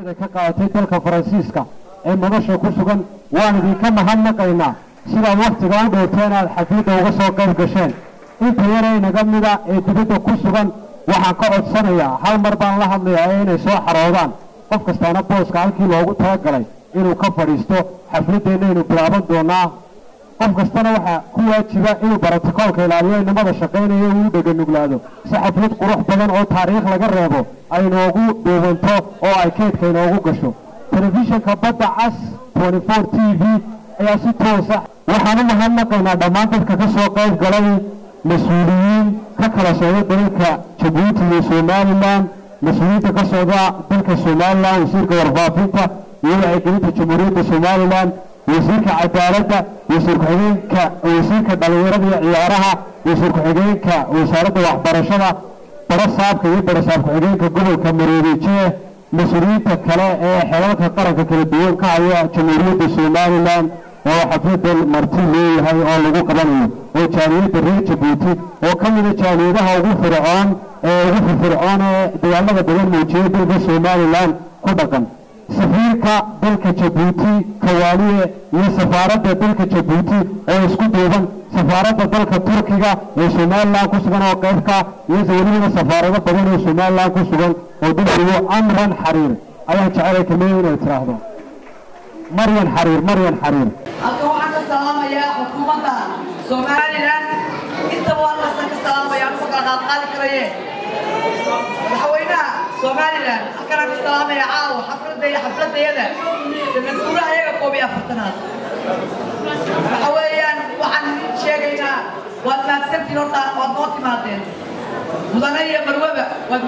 da ka qaadatay dalka faransiiska ee madasha ku sugan waan idinka mahadnaqaynaa sidaad wakhtiga u dhowrteen aad xafladda uga soo qayb gasheen inta yaree inaga mida ee dibadda ku sugan waxaan ka codsanayaa hal mar baan la hadlayaa inay soo xaroodaan qof kastaana booska halkii loogu talagalay inuu ka fadhiisto xafladdeenna aynu bilaaban doonaa qof kastana waxaa ku waajiba inuu barotokoolka ilaaliyo inamada shaqaynaya uu dheganuglaado si xaflad qurux badan oo taariikh laga reebo ay noogu duubanto oo ay keedka inoogu gasho telefishinka badda cas 24 t v ayaa si toosa waxaan u mahadnaqaynaa dhammaan dadka ka soo qayb galay mas-uuliyiin ka kala socda dalalka jabuuti iyo somalilan mas-uuliyiinta ka socda dalka somalilan wasiirka warfaafinta iyo wacyigelinta jamhuuriyadda somalilan wasiirka cadaaladda wasiir ku-xigeenka wasiirka dhalinyarada iyo ciyaaraha wasiir ku-xigeenka wasaaradda waxbarashada barasaabka iyo barasaab ku-xigeenka gobolka mareedeje mas-uuliyiinta kale ee xelalka qaranka kala duwan ka haya jamhuuriyadda somalilan oo xafladan marti leeyahay oo lagu qabanayo oo jaamiyadda reer jabuuti oo ka mida jaamiyadaha ugu fircoon ee ugu firfircoon ee dagaalada badan muujiyay dalka somalilan ku dhaqan safiirka dalka jabuuti kawaaliye iyo safaaradda dalka jabuuti oo isku duuban safaaradda dalka turkiga ee somalilan ku sugan oo qaybka iyo welibana safaarado badan oo somalilan ku sugan oo dalkigu amran xariir ayaan jecelay kamid inay tiraahdo maryan xariir maryan xariir halkan waxaan ka salaamayaa xukuumadda somalilan intaba halkaasaan ka salaamaya anigoo kala qaadqaadi karaye madaxweynaha somalilan halkanaan ka salaamaya caawa xafladda iyo xafladayada sanad guuraha iyaga koob iyo afartanaad waxa weeyaan waxaan idin sheegaynaa waad mahadsantiin horta waad noo timaadeen mudane iyo marwaba waad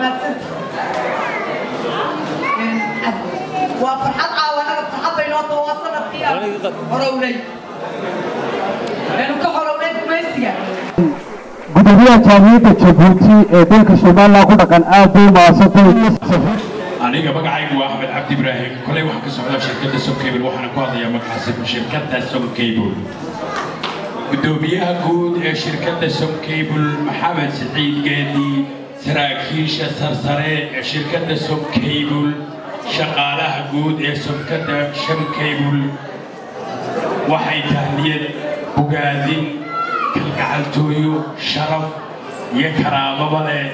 mahadsantiin waa farxad caawa anaga farxad bay noo taho waa sanadkii aan horownay aynu ka horownay gumaysiga gudoomiyaha jaamiyadda jabuuti ee dalka somalilan ku dhaqan aad bay umahadsantay aniga magacaygu waa axmed cabdi ibraahim kolay waxaan ka socdaa shirkadda somcable waxaana ku hadlayaa magacaasi shirkadda somcable gudoomiyaha guud ee shirkadda somcable maxamed siciid geedi saraakiisha sarsare ee shirkadda somcable shaqaalaha guud ee shirkadda somcable waxay tahniyad bogaadin kalgacaltooyo sharaf iyo karaamaba leh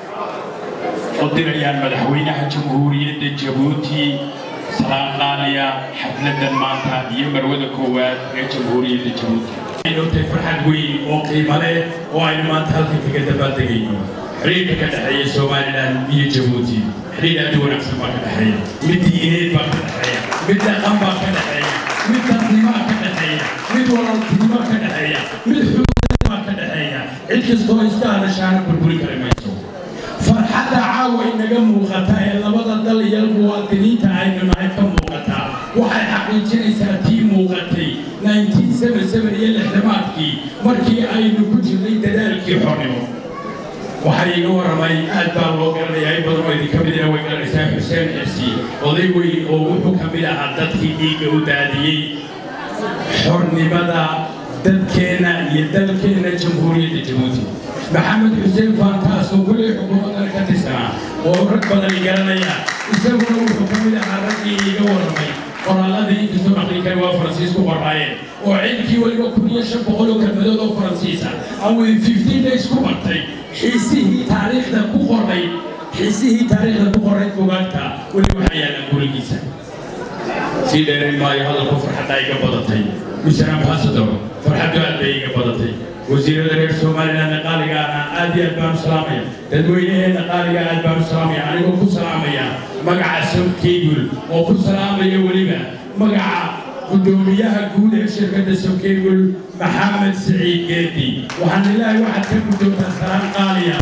u dirayaan madaxweynaha jamhuuriyadda jabuuti salaan qaaliya xafladan maanta iyo marwada koowaad ee jamhuuriyadda jabuuti inuu tahay farxad weyn oo qiimo leh oo aynu maanta halkan kaga dabaaldegayno xiriirka ka dhexeeya somalilan iyo jabuuti xiriir aad u wanaagsan baa ka dhexeeya mid diineed baa ka dhexeeya mid dhaqan baa ka dhexeeya mid dadnimaa ka dhexeeya mid walaaltinimaa ka dhexeeya mid xuduudbaa ka dhexeeya cid kastoo iska hadashaana burburi kari mayso farxadda caawa inaga muuqata ee labada dal iyo muwaadiniinta aynu nahay ka muuqata waxay xaqiijinaysaa tii muuqatay 1977 iyo lixdamaadkii markii aynu ku jirnay dadaalkii xornimo waxaa iiga warramay aad baa loo garanayaa in badan oo idinka midina way garanaysaa xuseen xirsi oday weyn oo wuxuu ka mid ahaa dadkii dhiigga u daadiyey xornimada dadkeenna iyo dalkeenna jamhuuriyadda jabuuti maxamed xuseen faantaas oo weli xukuumaddana ka tirsanaa oo rag badani garanaya isaguna wuxuu ka mid ahaa raggii iiga warramay qoraalladii inkastoo aqrinkani waa faransiis ku qoraayeen oo ciidankii weliba kun iyo shan boqol oo kelmadood oo faransiisa aan weli fifteen days ku bartay xiisihii taariikhda ku qoray xiisihii taariikhda ku qoray bugaagta weli waxaa yaallaan gurigiisa sii dheerayn maayo hadalku farxadda iga badatay mister ambassador farxaddu aad bay iga badatay wasiirada reer somalilandna qaaligaana aad iyo aad baan u salaamaya dadweynaheenna qaaliga aad baan u salaamaya anigoo ku salaamaya magaca somcable oo ku salaamaya weliba magaca gudoomiyaha guud ee shirkadda somcable maxamed siciid geedi waxaan ilaahay waxaad ka guddoontaa salaan qaaliya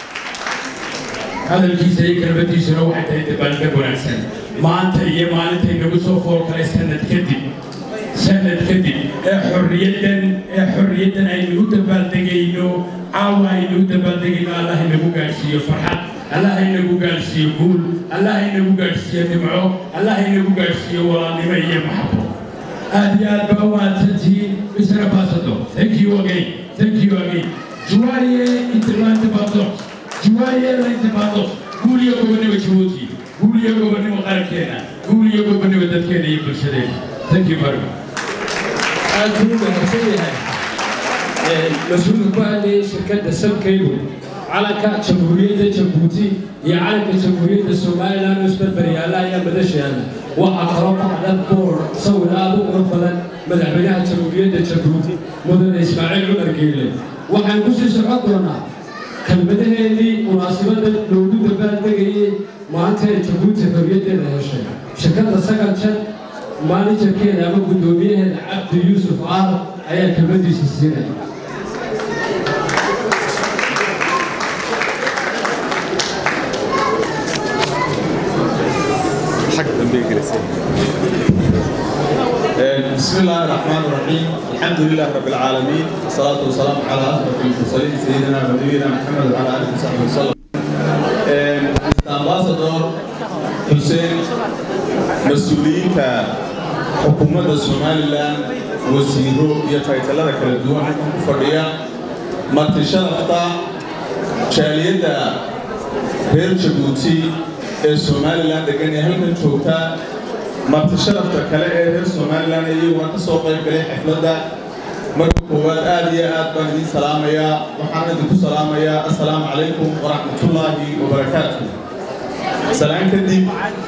hadalkiisa iyo kelmadiisuna waxay tahay dabaaldeg wanaagsan maanta iyo maalintay nagu soo fool kalay sanad kadib sanad kadib ee xorriyaddan ee xorriyaddan aynu u dabaaldegayno caawa aynu u dabaaldegayno allah inagu gaadhsiiyo farxad allah inagu gaadhsiiyo guul allah inagu gaadhsiiyo nimco allah inagu gaadhsiiyo walaalnimo iyo maxabo aad iyo aad baa u mahadsantihiin mr ambassador thank you again thank you again juwaye interlantibados juwaye lantibados guul iyo gobonnimo jabuuti guul iyo gobonnimo qarankeena iyo gobonimo dadkeena iyo bulshadeena thank you very much aad buu u mahadsan yahay mas-uulka ku hadlayay shirkadda sabcable calanka jamhuuriyadda jabuuti iyo calanka jamhuuriyadda somalilan oo isbarbaryaala ayaa madashaana waxaa kaloo ka hadhan boor sawir aad u qurux badan madaxweynaha jamhuuriyadda jabuuti mudane ismaaciil cumar geele waxaan ku sii socon doonaa kelmadaheedii munaasabadda loogu dabaaldegayay maanta ee jabuuti xorriyaddeeda heshay shirkadda sagal jan maanajarkeeda ama guddoomiyaheeda cabdi yuusuf aar ayaa kelmadiisa siinaya بسم الله الرحمن الرحيم الحمد لله رب العالمين والصلاة والسلام على أشرف المرسلين سيدنا ونبينا محمد وعلى آله وصحبه وسلم ambassador حسين مسؤولين حكومة somaliland wasiiro iyo taytalada kala duwan ku fadhiya marti sharafta jaaliyadda reer jabuuti ee somaliland degan ee halkan joogta marti sharafta kale ee reer somalilan iyaguna ka soo qayb galay xafladda marka koowaad aad iyo aad baan idiin salaamayaa waxaan idinku salaamayaa assalaamu calaykum waraxmatullaahi wabarakaatu salaan kadib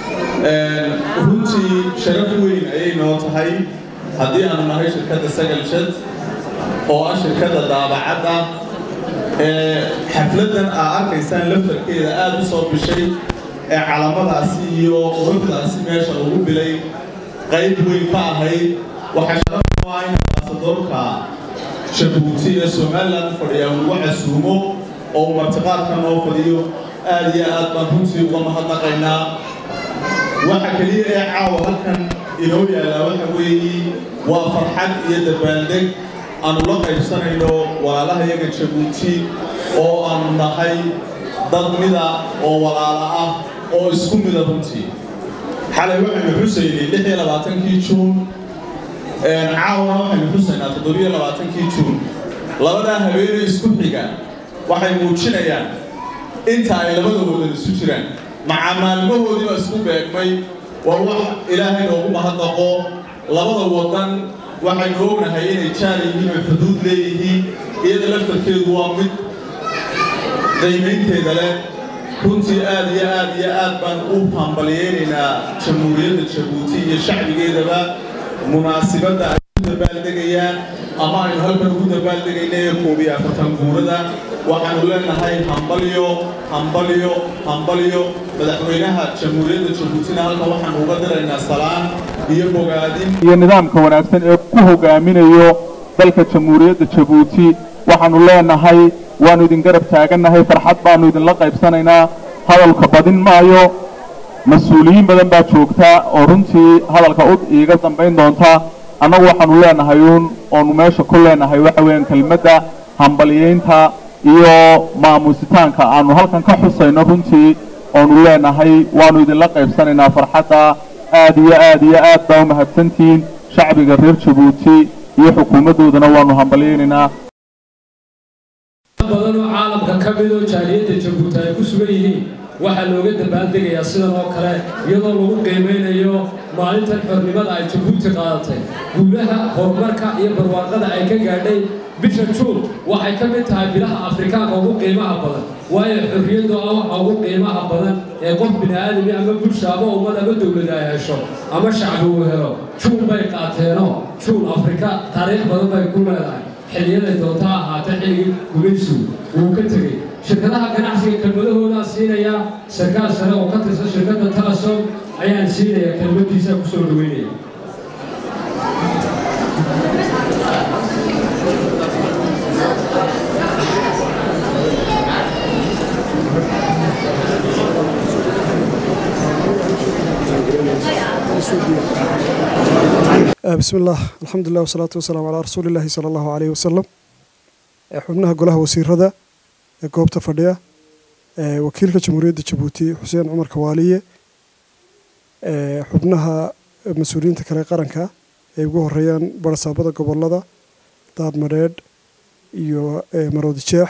runtii sharaf weyn ayay noo tahay haddii aanu nahay shirkadda sagal shad oo ah shirkadda daabacadda ee xafladdan aa arkaysaan laftarkeeda aad u soo bishay ee calamadaasi iyo quruxdaasi meesha lagu bilay qayb weyn ka ahayd waxaa sharaf u ah in ambaasadoorka jabuuti ee somaliland u fadhiya lagu casuumo oo uu martiqaadka noo fadhiyo aad iyo aad baan runtii uga mahadnaqaynaa waxa keliya ee caawa halkan inoo yaallaa waxa weeye waa farxad iyo dabaaldeg aanu la qaybsanayno walaalaha yaga jabuuti oo aanu nahay dad mida oo walaala ah oo isku mida runtii xalay waxaynu xusaynay lix iyo labaatankii juun caawana waxaynu xusaynaa toddobiyo labaatankii juun labadaa habeenay isku xiga waxay muujinayaan inta ay labada wadan isu jiraan maca maalmahoodii baa isku beegmay waa wax ilaahay noogu mahadnaqo labada wadan waxaynu ognahay inay jaar yihiin oo xuduud leeyihiin iyada laftarkeedu waa mid qiimaynteeda leh runtii aad iyo aad iyo aad baan u hambalyeynaynaa jamhuuriyadda jabuuti iyo shacbigeedaba munaasibadda ay u dabaaldegayaan ama aynu halkan ugu dabaaldegayna ee koob iyo afartan guurada waxaanu leenahay hambalyo hambalyo hambalyo madaxweynaha jamhuuriyadda jabuutina halkan waxaanu uga diraynaa salaan iyo bogaadin iyo nidaamka wanaagsan ee ku hogaaminayo dalka jamhuuriyadda jabuuti waxaanu leenahay waanu idin garab taagannahay farxad baanu idinla qaybsanaynaa hadalka badin maayo mas-uuliyiin badan baa joogta oo runtii hadalka u iiga dambayn doonta annagu waxaanu leenahay uun oonu meesha ku leenahay waxa weeyaan kelmadda hambalyeynta iyo maamusitaanka aanu halkan ka xusayno runtii oonu leenahay waanu idinla qaybsanaynaa farxadda aad iyo aad iyo aad baa u mahadsantihiin shacbiga reer jabuuti iyo xukuumaddoodana waanu hambalyeynaynaa badan oo caalamka ka mid oo jaaliyadda jabuuti ay ku sugan yihiin waxaa looga dabaaldegayaa sidan oo kale iyadoo lagu qiimaynayo maalintan xornimada ay jabuuti qaadatay guulaha horumarka iyo barwaaqada ay ka gaadhay bisha juun waxay ka mid tahay bilaha afrikaanka ugu qiimaha badan waayo xorriyaddu ah waxa ugu qiimaha badan ee qof bini aadami ama bulsha ama ummad ama dowlad ay hesho ama shacbi uu helo juun bay qaateenoo juun afrika taariikh badan bay ku leedahay xilliyaday doonta ha ahaatee xilligii gumaysigu wuu ka tegey shirkadaha ganacsiga kelmadahoodaa siinaya sarkaal sare oo ka tirsan shirkadda talasom ayaan siinaya kelmadiisa ku soo dhaweynaya بسم الله الحمد لله والصلاة والسلام على رسول الله صلى الله عليه وسلم xubnaha golaha wasiirada ee goobta fadhiya wakiilka jamhuuriyadda jabuuti xuseen cumar kawaaliye xubnaha mas-uuliyiinta kale qaranka ay ugu horeeyaan barasaabada gobolada daadmadheedh iyo maroodi jeex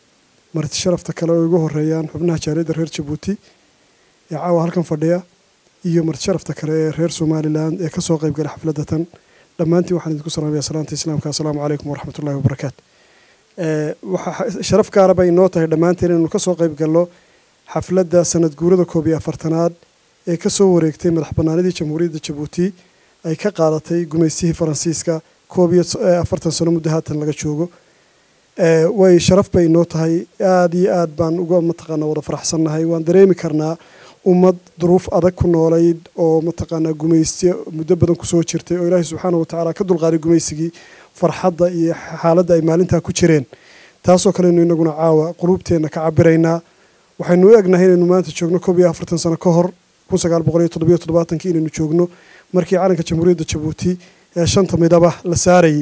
marti sharafta kale oo ugu horeeyaan xubnaha jaaliyadda reer jabuuti ee caawa halkan fadhiya iyo martisharafta kale ee reer somalilan ee kasoo qayb galay xafladda tan dhammaantiin waxaan idinku salaamaya salaanta islaamka assalaamu calaykum waraxmat ullahi wabarakaatu waxaa sharaf gaara bay inoo tahay dhammaanteen inaynu kasoo qayb galno xafladda sanad guurada koob iyo afartanaad ee kasoo wareegtay madax banaanidii jamhuuriyadda jabuuti ay ka qaadatay gumaystihii faransiiska koob iyo afartan sano muddo haatan laga joogo way sharaf bay inoo tahay aada iyo aad baan uga mataqaana wada faraxsannahay waan dareemi karnaa ummad duruuf adag ku noolayd oo mataqaanaa gumaysti muddo badan kusoo jirtay oo ilaahay subxaana watacaala ka dulqaaday gumaysigii farxadda iyo xaaladda ay maalintaa ku jireen taasoo kalenu inaguna caawa quluubteenna ka cabiraynaa waxaynu u egnahay inaynu maanta joogno koob iyo afartan sano ka hor kun sagaal boqol iyo toddobiyo toddobaatankii inaynu joogno markii calanka jamhuuriyadda jabuuti ee shanta midaba la saarayay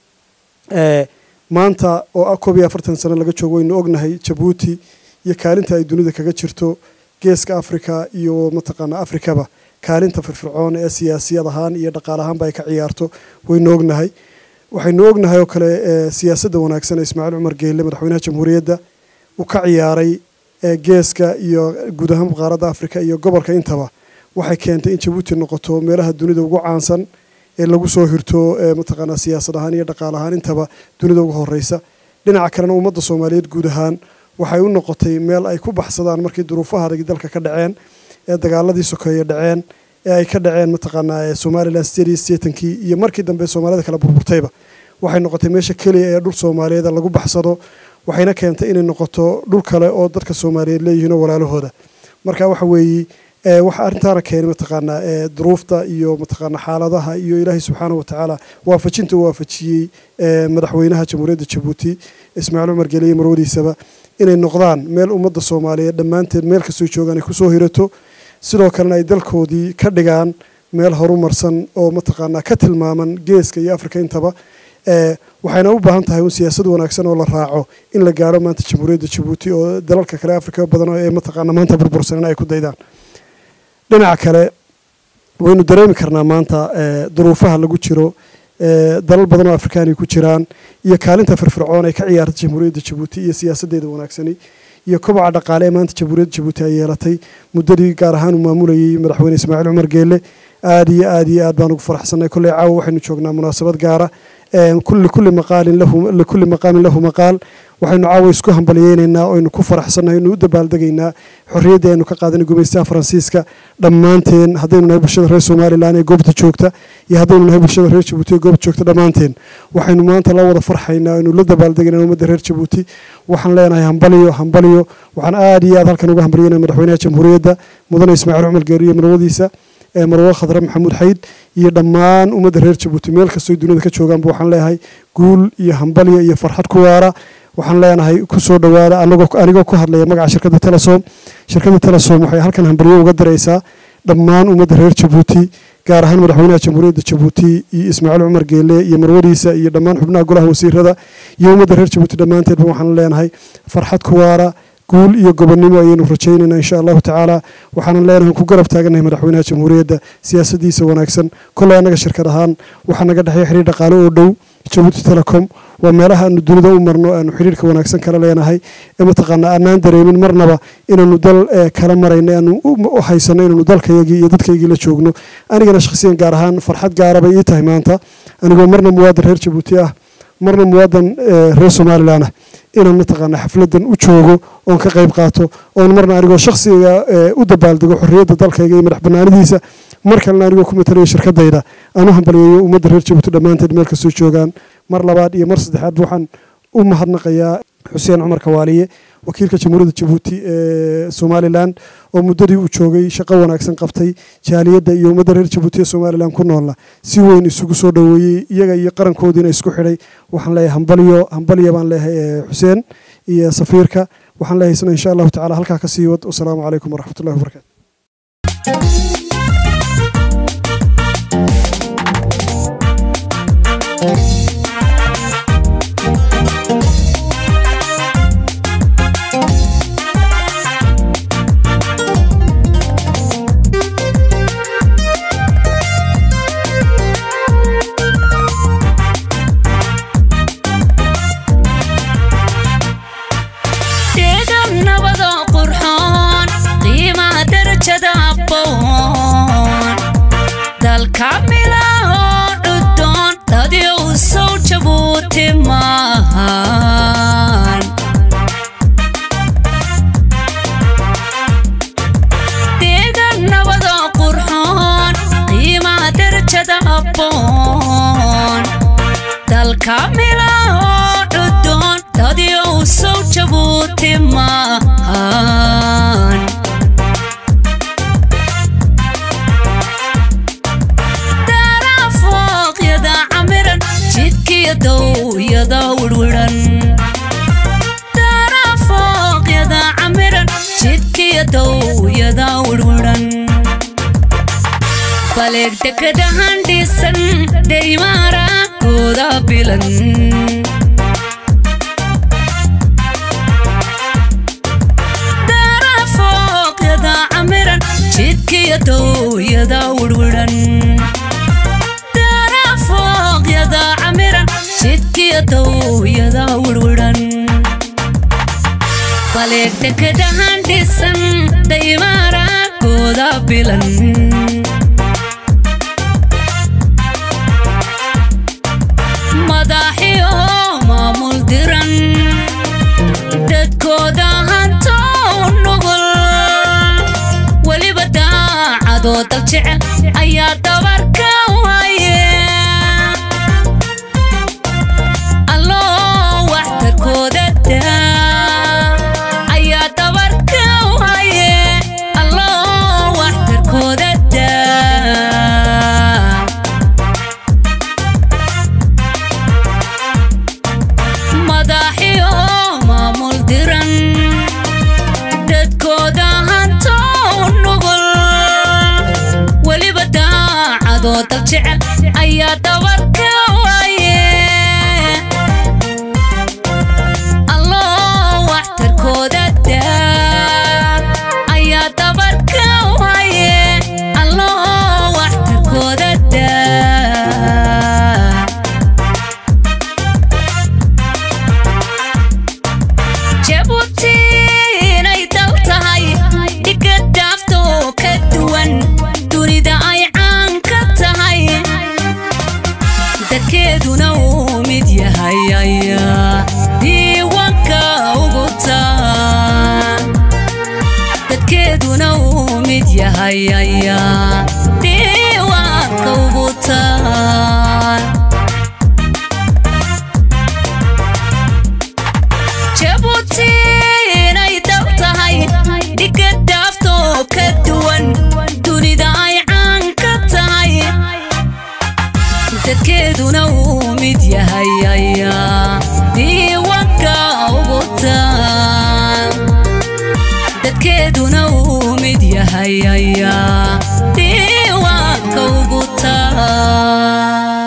maanta oo koob iyo afartan sano laga joogo waynu ognahay jabuuti iyo kaalinta ay dunida kaga jirto geeska africa iyo mataqaana afrikaba kaalinta firfircoon ee siyaasiyad ahaan iyo dhaqaal ahaanba ay ka ciyaarto waynu ognahay waxaynu ognahay oo kale siyaasadda wanaagsan ee ismaaciil cumar geelle madaxweynaha jamhuuriyadda uu ka ciyaaray geeska iyo guud ahaan qaaradda africa iyo gobolka intaba waxay keentay in jabuuti noqoto meelaha dunida ugu caansan ee lagu soo hirto mataqaanaa siyaasad ahaan iyo dhaqaal ahaan intaba dunida ugu horeysa dhinaca kalena ummadda soomaaliyeed guud ahaan waxay u noqotay meel ay ku baxsadaan markii duruufaha adag dalka ka dhaceen ee dagaaladii sokeeye dhaceen ee ay ka dhaceen mataqaanaa somalilan sideed sideetankii iyo markii dambe soomaalida kala burburtayba waxay noqotay meesha keliya ee dhul soomaaliyeed lagu baxsado waxayna keentay inay noqoto dhul kale oo dadka soomaaliyeed leeyihiin oo walaalahooda marka waxa weeye waxa arrintaana keenay mataqaanaa duruufta iyo mataqaanaa xaaladaha iyo ilaahay subxaana watacaala waafajinta uu waafajiyey madaxweynaha jamhuuriyadda jabuuti ismaaciil cumar gele iyo marwadiisaba inay noqdaan meel ummadda soomaaliyeed dhammaanteed meel kastoo joogaan ay kusoo hirato sidoo kalena ay dalkoodii ka dhigaan meel horumarsan oo mataqaanaa ka tilmaaman geeska iyo afrika intaba waxayna u baahan tahay un siyaasad wanaagsan oo la raaco in la gaaro maanta jamhuuriyadda jabuuti oo dalalka kale afrika badan ee mataqaanaa maanta burbursanan ay ku daydaan dhinaca kale waynu dareemi karnaa maanta duruufaha lagu jiro dalal badan oo afrikaani ku jiraan iyo kaalinta firfircoon ay ka ciyaartay jamhuuriyadda jabuuti iyo siyaasadeeda wanaagsani iyo kobaca dhaqaale ee maanta jamhuuriyadda jabuuti ay yeelatay muddadii gaar ahaan uu maamulayay madaxweyne ismaaciil cumar geelle aada iyo aada iyo aad baan ugu faraxsanay kolley caawa waxaynu joognaa munaasabad gaara likulli maqaalin lahu likulli maqaamin lahu maqaal waxaynu caawa isku hambaliyeynaynaa oynu ku faraxsannahay oynu u dabaaldegaynaa xorriyadda aynu ka qaadanay gumaystaha faransiiska dhammaanteen haddaynu nahay bulshada reer somalilan ee goobta joogta iyo haddaynu nahay bulshada reer jabuuti ee goobta joogta dhammaanteen waxaynu maanta la wada farxaynaa oynu la dabaaldegaynaa ummadda reer jabuuti waxaan leenahay hambaliyo hambaliyo waxaan aada iyo aad halkan uga hambalyeynaya madaxweynaha jamhuuriyadda mudane ismaaciil cumar geeri iyo marwadiisa marwo khadre maxamuud xayd iyo dhammaan ummadda reer jabuuti meel kastoo dunida ka joogaanba waxaan leeyahay guul iyo hambalyo iyo farxad ku waara waxaan leenahay kusoo dhowaada anigoo ku hadlaya magaca shirkadda telesom shirkadda telesom waxay halkan hambalyo uga diraysaa dhammaan ummadda reer jabuuti gaar ahaan madaxweynaha jamhuuriyadda jabuuti iyo ismaaciil cumar geele iyo marwadiisa iyo dhammaan xubnaha golaha wasiirada iyo ummadda reer jabuuti dhammaanteedba waxaan leenahay farxad ku waara guul iyo gobonnimo ayaynu rajaynaynaa insha allahu tacaala waxaanan leenahay ku garab taagannahay madaxweynaha jamhuuriyadda siyaasadiisa wanaagsan kolley annaga shirkad ahaan waxaa naga dhexeeya xiriir dhaqaale oo dhow jabuuti telecom waa meelaha aanu dunida u marno aanu xiriirka wanaagsan kala leenahay ee mataqaanaa aanaan dareemin marnaba inaanu dal kala marayno aanu u haysano inaanu dalkayagii iyo dadkaygii la joogno anigana shakhsiyan gaar ahaan farxad gaara bay ii tahay maanta anigoo marna muwaadan reer jabuuti ah marna muwaadan reer somalilan ah inaan mataqaana xafladan u joogo oon ka qayb qaato oon marna anigoo shakhsiga u dabaaldego xorriyadda dalkayga iyo madax banaanidiisa mar kalena anigoo ku matalayo shirkadayda aan u hambaliyeeyo ummadda reer jabuuti dhammaanteed meel kastoo joogaan mar labaad iyo mar saddexaad waxaan u mahadnaqayaa xuseen cumar kawaaliye wakiilka jamhuuriyadda jabuuti ee somalilan oo muddadii uu joogay shaqo wanaagsan qabtay jaaliyadda iyo ummadda reer jabuuti ee somalilan ku noolna si weyn isugu soo dhoweeyey iyaga iyo qarankoodiina isku xidhay waxaan leeyahay hambalyo hambalyo baan leeyahay xuseen iyo safiirka waxaan leeyahay isna insha allahu tacala halkaa ka sii wad wasalaamu calaykum waraxmatullahi wabarakatu deegan nabadoo qurxoon qiimaha darajada aqoon dalkamila oo cudoon dadii u sow jabuuti maahan deegan nabadoo qurxoon qiimaha darajada habboon dalkamila oo cudoon dadii u sow jabuuti maahan darafooqyada camiran jidkiyo dowyada wirwiran darafooqyada camiran jidkiyo dowyada wirwiran baleeg dekadahan dhisan dheymaara kooda bilan darafooqyada camiran jidkiyo dowyada wirwiran darafooqyada camiran jidkiyo dowyada wirwiran baleeg dekadahan dhisan dheymaara kooda bilan madaxiyo maamul diran dadkooda hanto nugul weliba daacadoo dal jecel ayaa dabarka waaye alloo waxtarkooda daa ayaa dabarka waaye alloo waxtarkooda daa madaxiyo maamul diran dadkooda hanto nugul weliba daacadoo dal jecel ayaa dabarka waaye alloo waxtarkooda daa ayaa dabarka waaye alloo waxtarkooda daa jabuuti inay dal tahay dhiga dhaafto ka duwan dunida ay caan ka tahay dadkeeduna uu mid yahay ayaa diiwaanka ugu taa dadkeeduna uu mid yahay ayaa diiwaanka ugu taa jabuuti inay dal tahay dhiga dhaafto ka duwan dunida ay caan ka tahay dadkeeduna uu mid yahay ayaa diiwaanka ugu taa dadkeeduna uu mid yahay ayaa diiwaanka ugu taa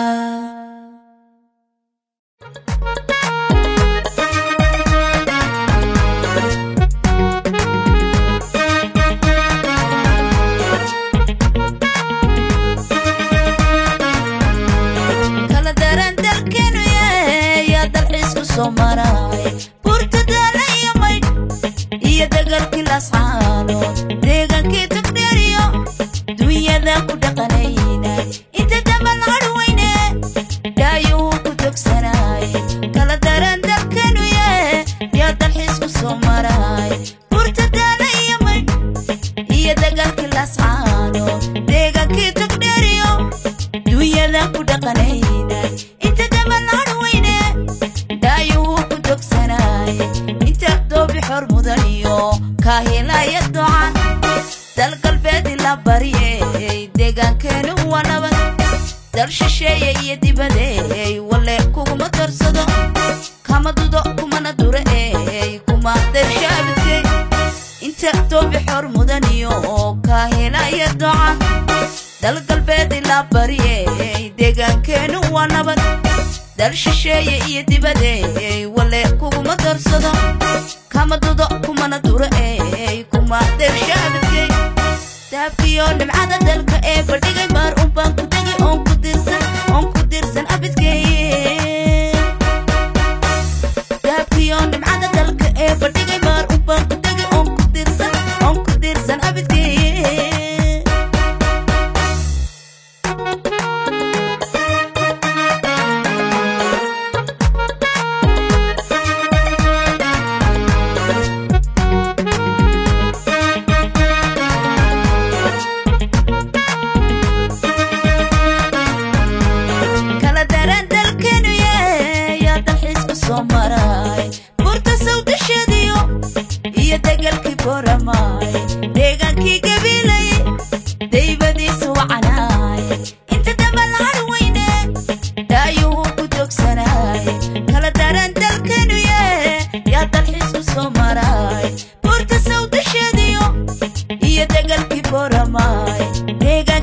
kala daran dalkeenu yahay yaa dalxiisku soo maray burtadaala iyo maydh iyo dagalkii lascaano deegaankii tagdheeriyo dunyada ku dhaqanaynay inta damal hadhweyne dhaayuu ku togsanay kala daran dalkeenu yahay yaa dalxiisku soo maray burtadaala iyo maydh iyo dagalkii lascaano deegaankii tagdheeriyo dunyada ku dhaqanaynay inta damal hadhweyne dhaayuu ku dogsanay inta doobi xor mudan iyo kaahilaya docan dal galbeed la baryey deegaankeenu waa nabad dal shisheeye iyo dibadeey wale kuguma darsado kama dudo kumana dure ey kuma darshaabidkey inta doobi xor mudan iyo kaahilaya docan dal galbeed la baryey deegaankeenu waa nabad dal shisheeye iyo dibadeey wale kuguma darsado kama dudo kumana duro ey kuma dershaabidkey daabkiyo dhimcada dalka ee fadhigay maar unbaan ku tegi oon ku dirsan oon ku dirsan abidkey daabkiyo dhimcada dalka ee fadhigay maar unbaan ku tegi oon ku dirsan oon ku dirsan abidkey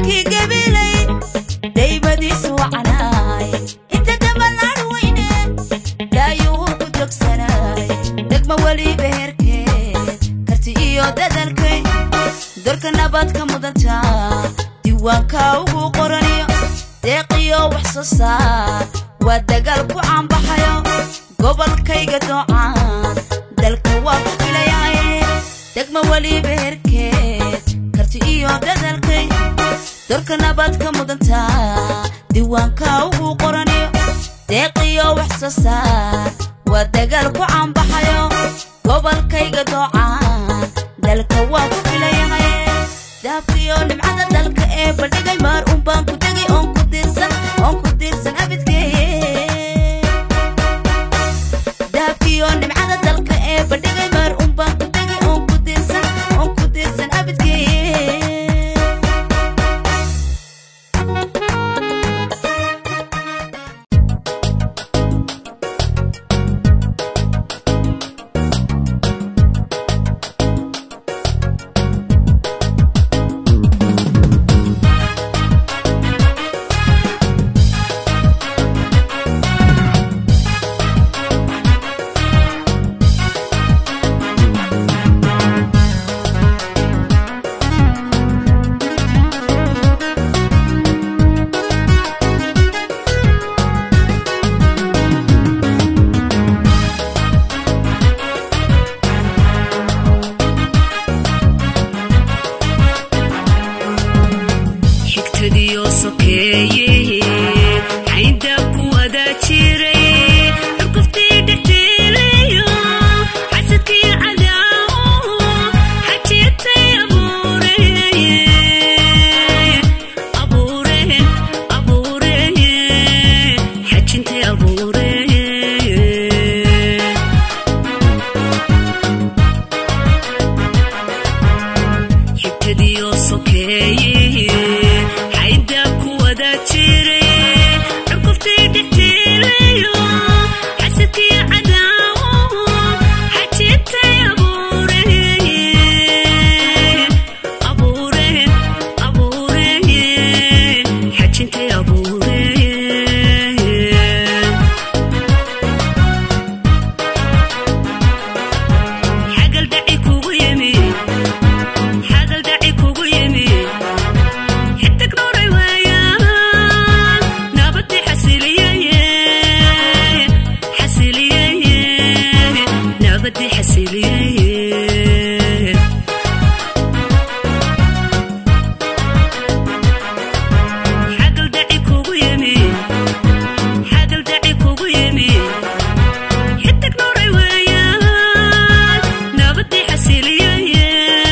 dalkii gabilay daymadiisu wacnaay inta dabalaan weyne daayuhu ku jogsanaay degma weliba herkeed karti iyo dadalkay dorka nabadka mudanta diiwaanka ugu qoraniyo deeqiyo wax soo saar waa dagaal ku caanbaxayo gobolkayga doocaan dalka waa ku filayaye degma weliba herkeed karti iyo dadalkay dorka nabadka mudanta diiwaanka ugu qoraniyo deeqiyo wax soo saar waa dagaal ku caanbaxayo gobolkayga doocaan dalka waa ku filayaye dahabkiyo nimcada dalka ee bandhigay maar un baan ku tegay oon ku diirsan oon ku diirsan abidkee dahabkiyo nimcada dalka ee bandhigay maar un baan ku tegay oon ku diirsan oon ku diirsan abidkee xigtadiyo sokeeye xaynda ku wada jiray xurguftii dhexdeelayo xasadkii cadaawo xajiirtay abuureye abuureen abuureye xajintay abuureye xigtadiyo sokeeye xaynda ku wada jiray xurguftii dhexdeelayo xasadkii cadaawo xajiirtay abuureye abuureen abuureye xajintay abuureye xagal dhaci kugu yimi xagal dhaci kugu yimi xidig dhuray waayaan nabadii xasiliyeye xasiliyeye nabadii xasiliyeye xagal dhaci kugu yimi xagal dhaci kugu yimi xidig dhuray waayaan nabadii xasiliyeye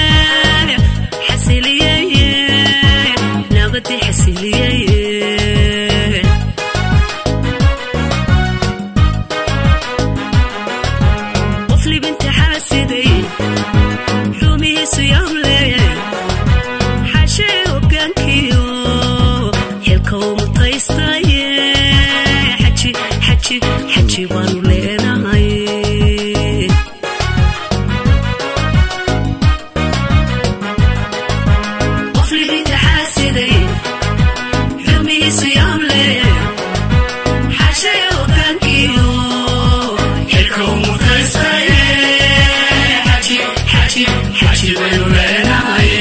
xasiliyeye nabadii xasiliyeye qof libinta xaasiday xumihiisu yaable xashee hogaankiyo xilka u mutaystaye xaji xaji xaji baanu leenahay qof libinta xaasiday xumihiisu yaable xashee hogaankiyo xilka u mutaystaye xaji xaji xaji baynu leenahay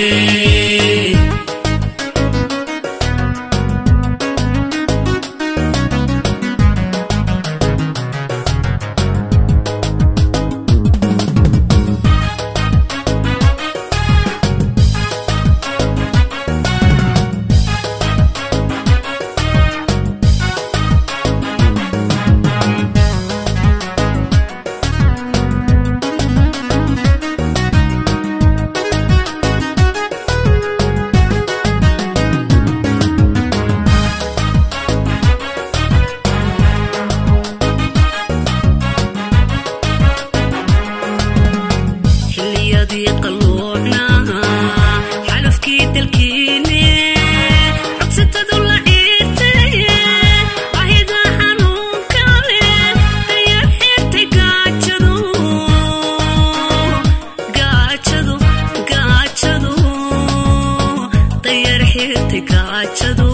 xirtay gaajadu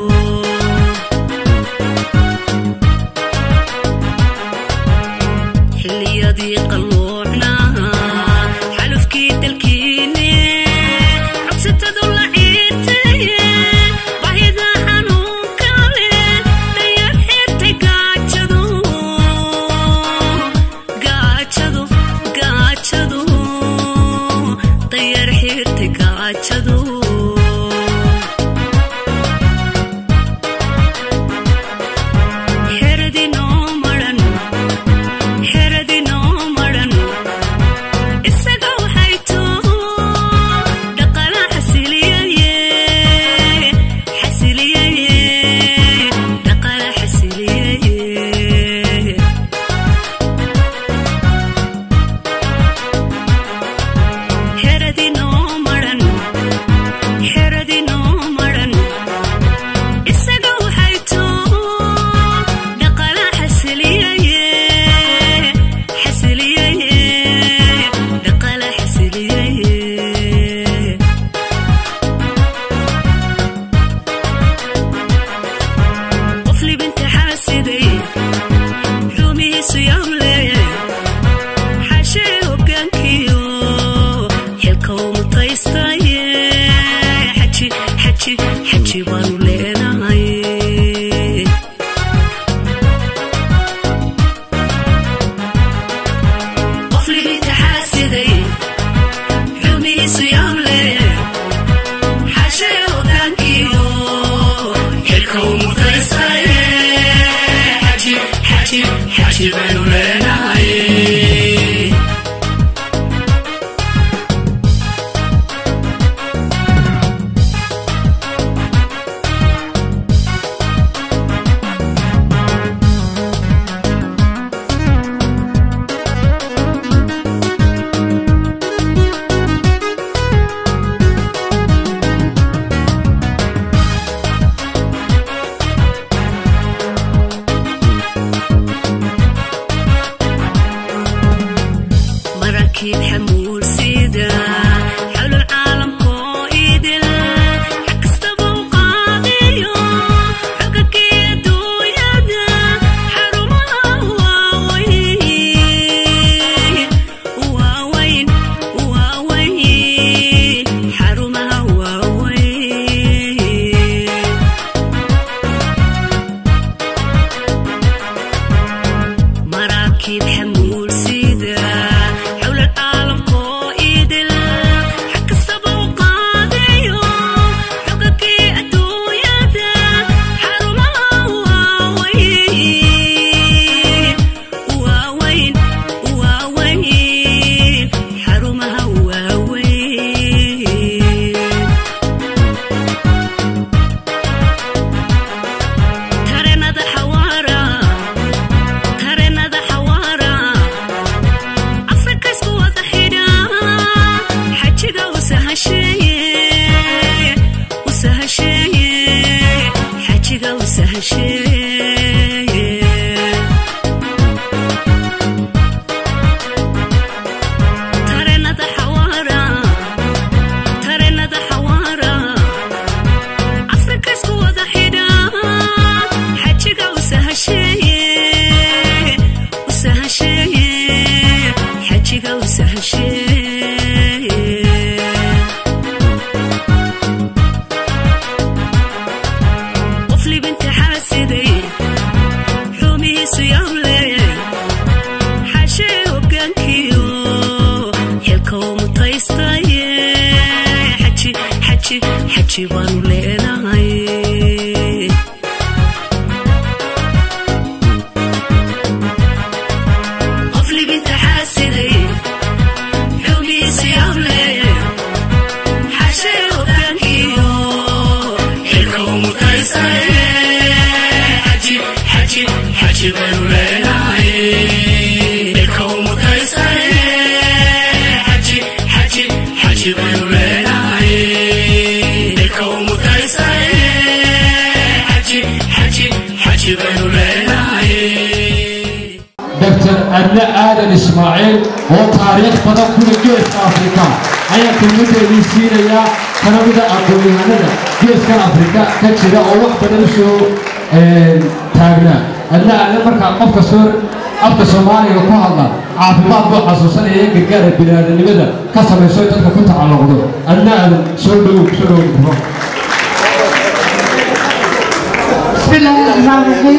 xilliyadii qalloocna xalufkii dalkiine cogsatadu la ciirtaye bahida xanuunka leh dayar xirtay gaajadu gaajadu gaajadu dayar xirtay gaajadu xeradinoo maran xeradinoo maran isaga waxay too dhaqala xasiliyaye xasiliyaye dhaqala xasiliyaye xeradinoo maran xeradinoo maran isaga waxay too dhaqala xasiliyaye xasiliyaye dhaqala xasiliyaye qof libinta xaasiday xumihiisu yable xashee hogaankiyo xilka u mutaystaye xaji xaji xaji baanu leenahay qof libinta xaasiday xumihiisu yable xashee hogaankiyo xilka u mutaystaye xaji xaji xaji baanu leenahay maraakiib xamuul sida xawlul caalamkoo idil xag kastaba u qaadiyo xogagii adduunyada xarumaha waaweyn waaweyn waaweyn xarumaha waaweyn maraakiib xamuul sida xawlal caalamkoo idil xag kastaba u qaadayo xogagii adduunyada xarumaha waaweyn waaweyn waaweyn xarumaha waaweyn tareenada xawaara tareenada xawaara afrika isku wada xidha xajiga usahasheeye usahasheeye xajiga usahasheeye tareenada xawaara tareenada xawaara afrika isku wada xidha xajiga usahasheeye usahasheeye xajiga usahasheeye qof libinta xaasiday xumihiisu yable xashee hogaankiyo xilka u mutaystaye xaji xaji xaji baanu leenahay qof libinta xaasiday xumihiisu yable xashee hogaankiyo xilka u mutaystaye xaji xaji xaji baanu leenahay xilka u mutaystaye xaji xaji xaji baanu leenahay xilka u mutaystaye xaji xaji xaji baanu leenahay dr adna aadan ismaaciil oo taariikh badan kula geeska afrika ayaan kelmadeedii siinayaa kana mida aqoon-yahanada geeskan afrika ka jira oo wax badan usoo taagnaa adna aadan markaa qof kastoo afka soomaaliga ku hadla caafimaad buu xasuusanaya in gargaara biniaadanimada ka samayso in dadka ku tacalluqdo adna aadan soo dhowow soo dhowow بسم الله الرحمن الرحيم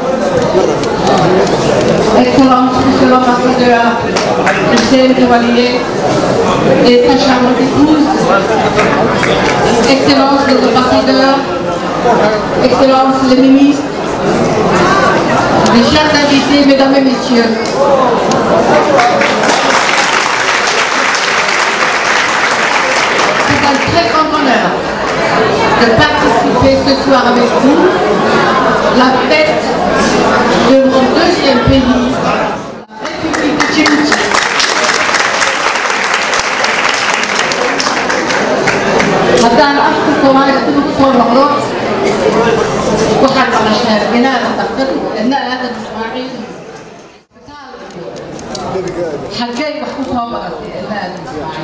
Excellence, Monsieur l'ambassadeur Hussein Cavalier et sa chambre d'épouse, Excellence les ambassadeurs, Excellence les ministres, mes chers invités, Mesdames et Messieurs. C'est un très grand honneur de participer ce soir avec vous la fête de mon deuxième pays, la République de Djibouti. haddaan afka soomaaliga dib ugu soo noqdo waxaan maqashaa binaada daktar idna aadan ismaaciil xaggay wax ku soo baratay idna aadan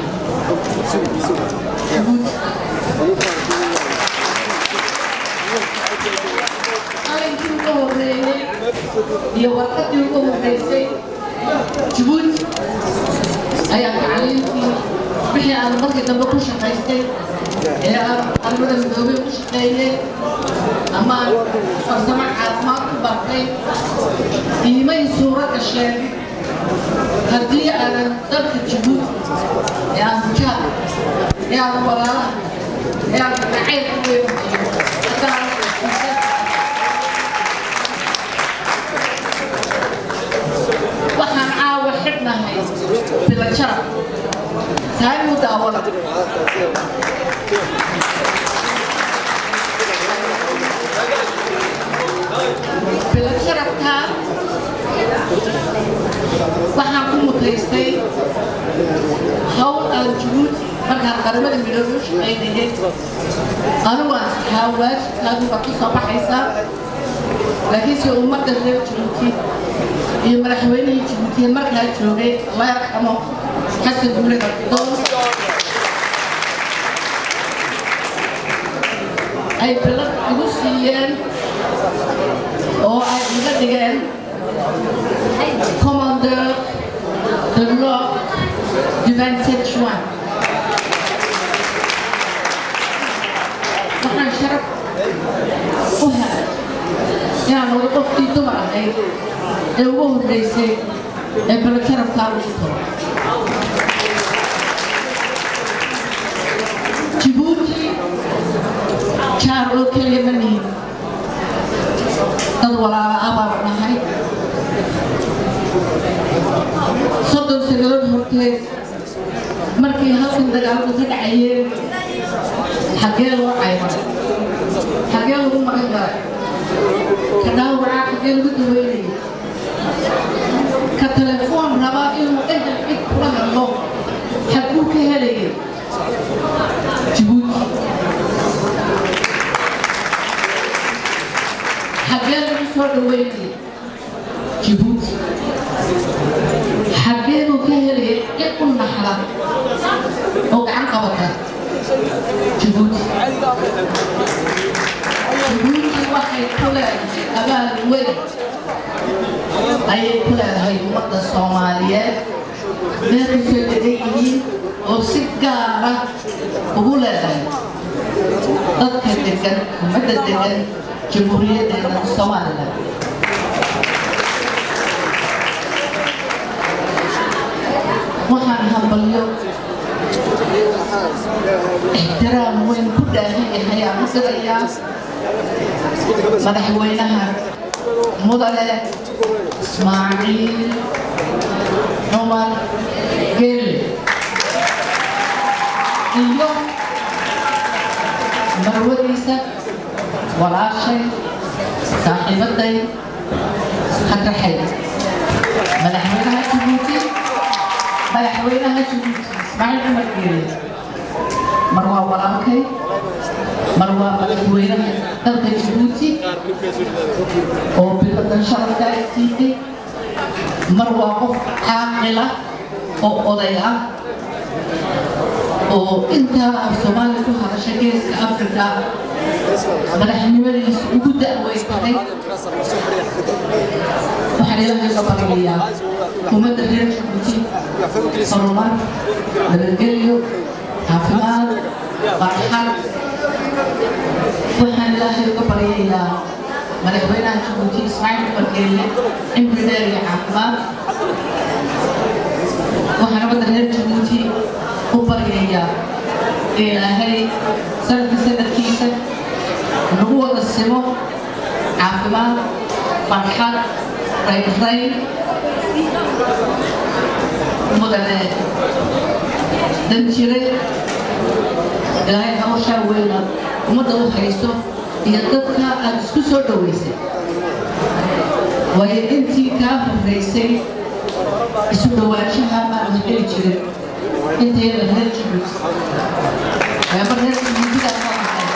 qalinkii ugu horeeyey iyo warqadii ugu horeysay jabuuti ayaa tacliintii wixii aan markii dambe ku shaqaystay ee aan armada midoobay ku shaqeeyey ama aan farsamo caafimaad ku bartay iimay suuro gasheen haddii aanan dalka jabuuti ee aan bujaad ee aan walaalaha ee aan gacayl ku weynaayo haddaan waxaan caawa xidhnahay bilajara tahay muu daawada bilajarabkaa waxaan ku mutaystay hawl aan jabuuti markaan qaramada midoobay u shaqaynayay anigu aan saxaa waajibkaadu baad ku soo baxaysaa laakiinse ummadda reer jabuuti iyo madaxweynihii jabuutiya markaa joogay allah yarxamo xasan guule gardoon ay bilad igu siiyeen oo ay iga dhigeen commandeur de l'ordre du 27 juin waxaan sharaf u helay inaan wada qofkii dumar ahayd ee ugu horreysay ee balajarabkaa ugu toro jibuuti jaar oo keliya ma nihin dad walaala ah baan nahay soddon sanadood horteed markii halkan dagaalku ka dhacayeen xaggee loo cayman xaggee lagu magan galay ka dhaawacaa xaggee lagu daweynayay ka telefoon rabaa inuu ehel cid kula hadlo xaguu ka helayay jibuuti xaggee lagu soo dhaweynayay jibuuti xaggee buu ka helayay cid u naxla oo gacan qabata jibuuti jibuuti waxay ku leedahay abaal weyn ayay ku leedahay ummadda soomaaliyeed meelay soo degan yihiin oo si gaara ugu leedahay dadka degan ummadda degan jamhuuriyaddeena somalilan waxaan hambalyo ixtiraam weyn ku dhaahan yahay aan u dirayaa madaxweynaha mudane ismaaciil cumar gelle iyo marwadiisa walaashay saaxiibaday hadraxay madaxweynaha jabuuti madaxweynaha jabuuti ismaaciil cumar gelle mar waa walaalkay mar waa madaxweynaha dalka jabuuti oo biladan sharafka ay siitay mar waa qof caaqila oo oday ah oo intaa af soomaaliya ku hadasha geeska afrika madaxnimadiisa ugu da'weysaday waxaan ilaahay ka baryayaa ummadda reer jabuuti horumar nabadgelyo caafimaad farxad waxaan ilaahay uga baryayaa madaxweynaha jabuuti ismaaciil barkeelle cimri dheer iyo caafimaad waxaan ummadda reer jabuuti u baryayaa ilaahay sanadka sanadkiisa nagu wada simo caafimaad farxad rayrayn mudane danjire ilaahay hawshaa weyna ummadda u hayso iyo dadka aad isku soo dhoweysay waayo intii kaa horreysay isu dhowaanshaha maanu heli jirin intayada reer jabuuti waaba reer jabuutidaa soo baxay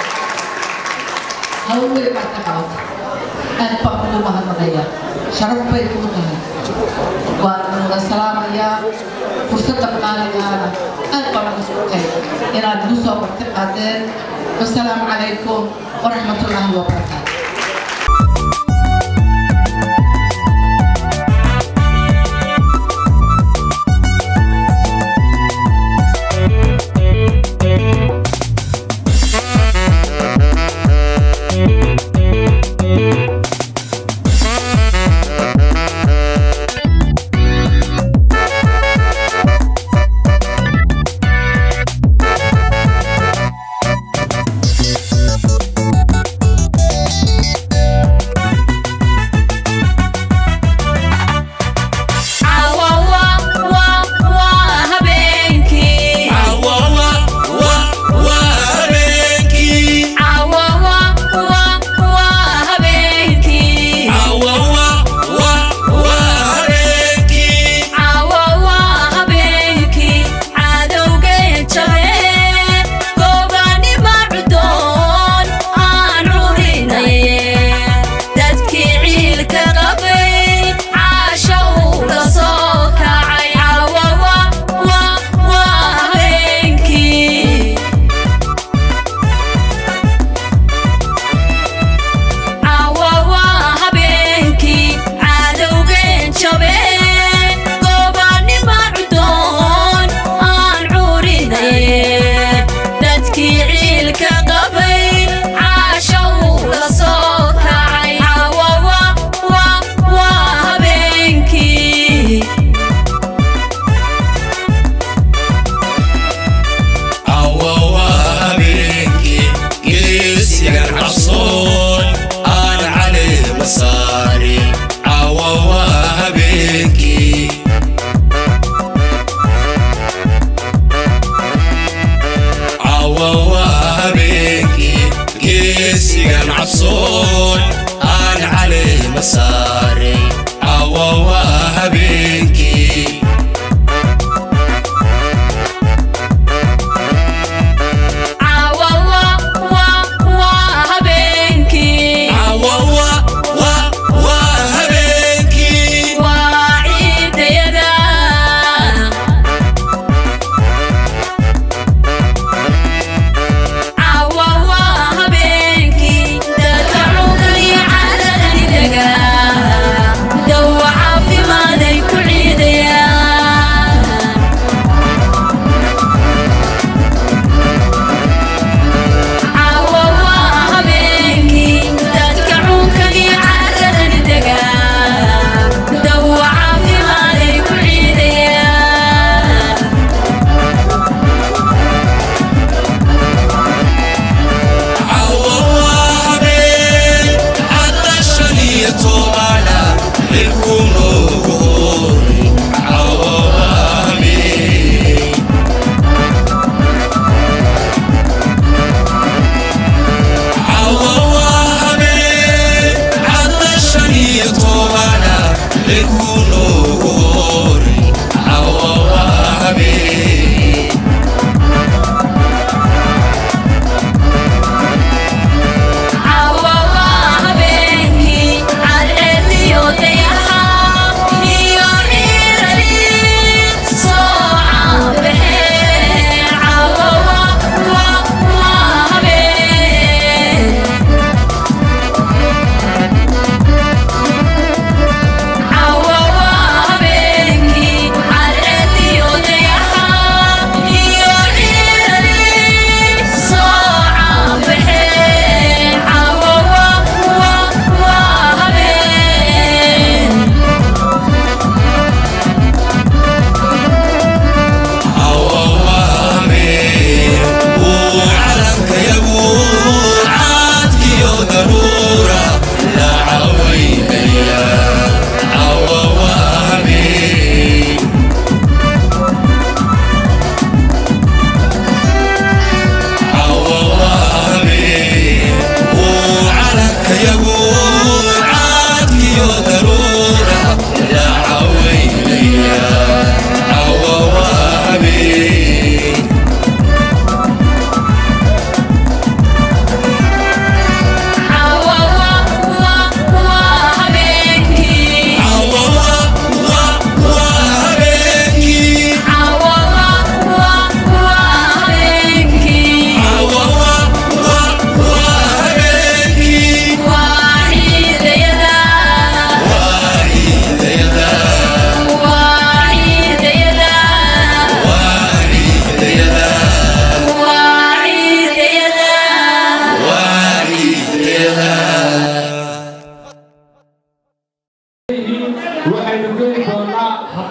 hawl weyn baad ka qabatay aad baan kugu mahadnaqaya sharaf bay kuu tahay waan wada salaamayaa fursadda qaaligaana aad baan uga sugtay inaad igu soo marti qaadeen wasalaamu calaykum waraxmatullaahi wabarakaatu Cawa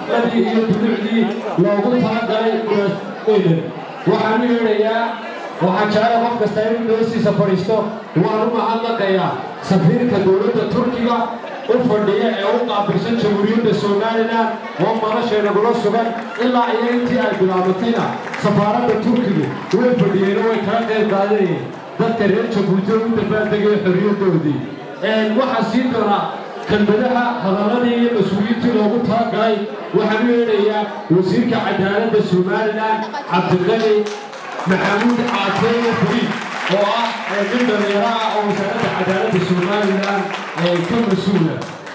xafladii iyo dunuucdii loogu talagalay kuwaaseydan waxaan u yeedhayaa waxaan jeclay qof kasta inuu doosiisa fadhiisto waan u mahadnaqayaa safiirka dowladda turkiga u fadhiya ee u qaabilsan jamhuuriyadda somalilan oo nolosheenagula sugan ilaa iyo intii ay bilaabatayna safaaradda turkigu way fadhiyeen oo way kala qayb qaadanayeen dadka reer jabuuti oo u dabaaldegaya xorriyaddoodii waxaa sii doonaa kelmadaha hadaladii iyo mas-uuliyiintii loogu talagalay waxaan u yeedhayaa wasiirka cadaaladda somalilan cabdiqani maxamuud caateeye fariid oo ah nin dhallinyaro ah oo wasaaradda cadaaladda somalilan ka mas-uula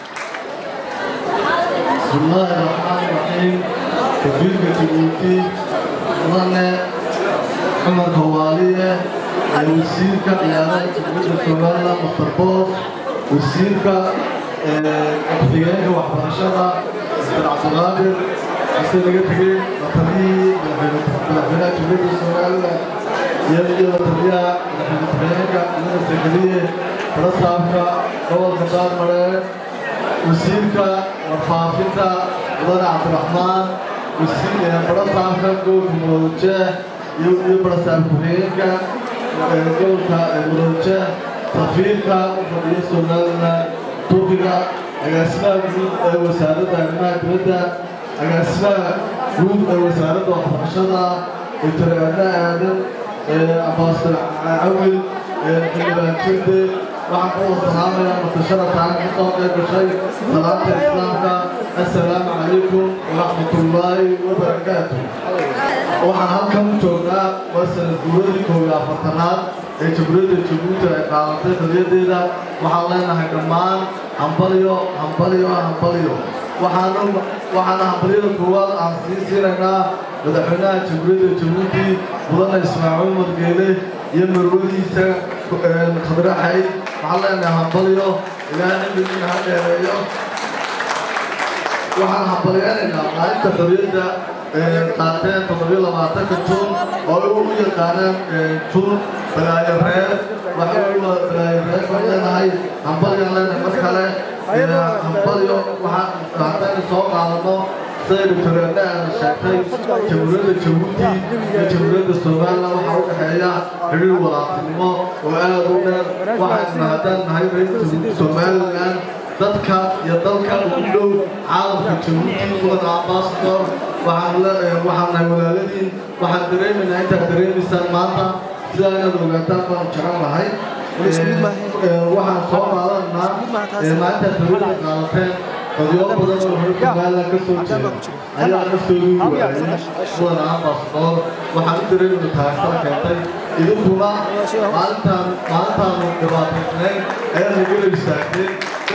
بسم الله الرحمن الرحيم وزير جبوتي مدن عمر كوالية وزير كقيادة جبوتي سومالا مستر بوس وزير كقيادة وحرشدة مستر عبد القادر مستر لقيتي وطني مدحنا جبوتي سومالا يلي وطنيا مدحنا من السجلية فرصابك أول كتاب مرة wasiirka warfaafinta mudane cabdiraxmaan barasaabka gobolka mudowjeeh iyo barasaab ku-xigeenka gobolka mudowjeeh safiirka u fadhiya somalilan turkiga agaasimaha guud ee wasaaradda arrimaha dibadda agaasimaha guud ee wasaaradda waxbarashada doctor aadna aadan ambasador cawil xildhibaan jirde waxaan ku wasalaamayaa mutasharaftaan ka soo qayb gashay salaanta islaamka assalaamu calaykum waraxmatullaahi wabarakaatu waxaan halkan u joognaa waa sanad guuradii koob iyo afartanaad ee jamhuuriyadda jabuuti ay qaadatay qadiyadeeda waxaan leenahay dhammaan hambalyo hambalyo hambalyo waxaana hambalyada koowaad aan sii siinaynaa madaxweynaha jamhuuriyadda jabuuti mudane ismaaciil madgeele iyo marwadiisa khadre xayd waxaan leenahay hambalyo ilaa cimrigiina ha dheereeyo waxaan hambalyeynaynaa maalinta xorriyadda qaateen toddobiyo labaatanka juun oo ay u yaqaanaan juun balaayo reer waxay u balaayo reer baan leenahay hambalyaan leenahay mar kale hambalyo waxaan haddaynu soo qaadano siday doctoreedna aana sheegtay jamhuuriyadda jabuuti iyo jamhuuriyadda somalilan waxaa u dhexeeya xidhiir walaaqtinimo oo aad u dheer waxaynu haddaan nahay reer somalilan dadka iyo dalka ugu dhow caalamka jabuuti mudan ambasador waxaan nahay walaaladiin waxaan dareemaynaa intaad dareemaysaan maanta sidaa inaad ogaataan baan jecel lahay waxaan soo qaadanaa maalintaad hawada qaadateen qadyo badan oo hore somalilan ka soo jeeda ayaa naftoodu waayay mudan ambasador waxaan u dareemayna taageerada keentay idinkuna maalintaan maalintaanu dhibaataysnayn ayaa la gela istaagteen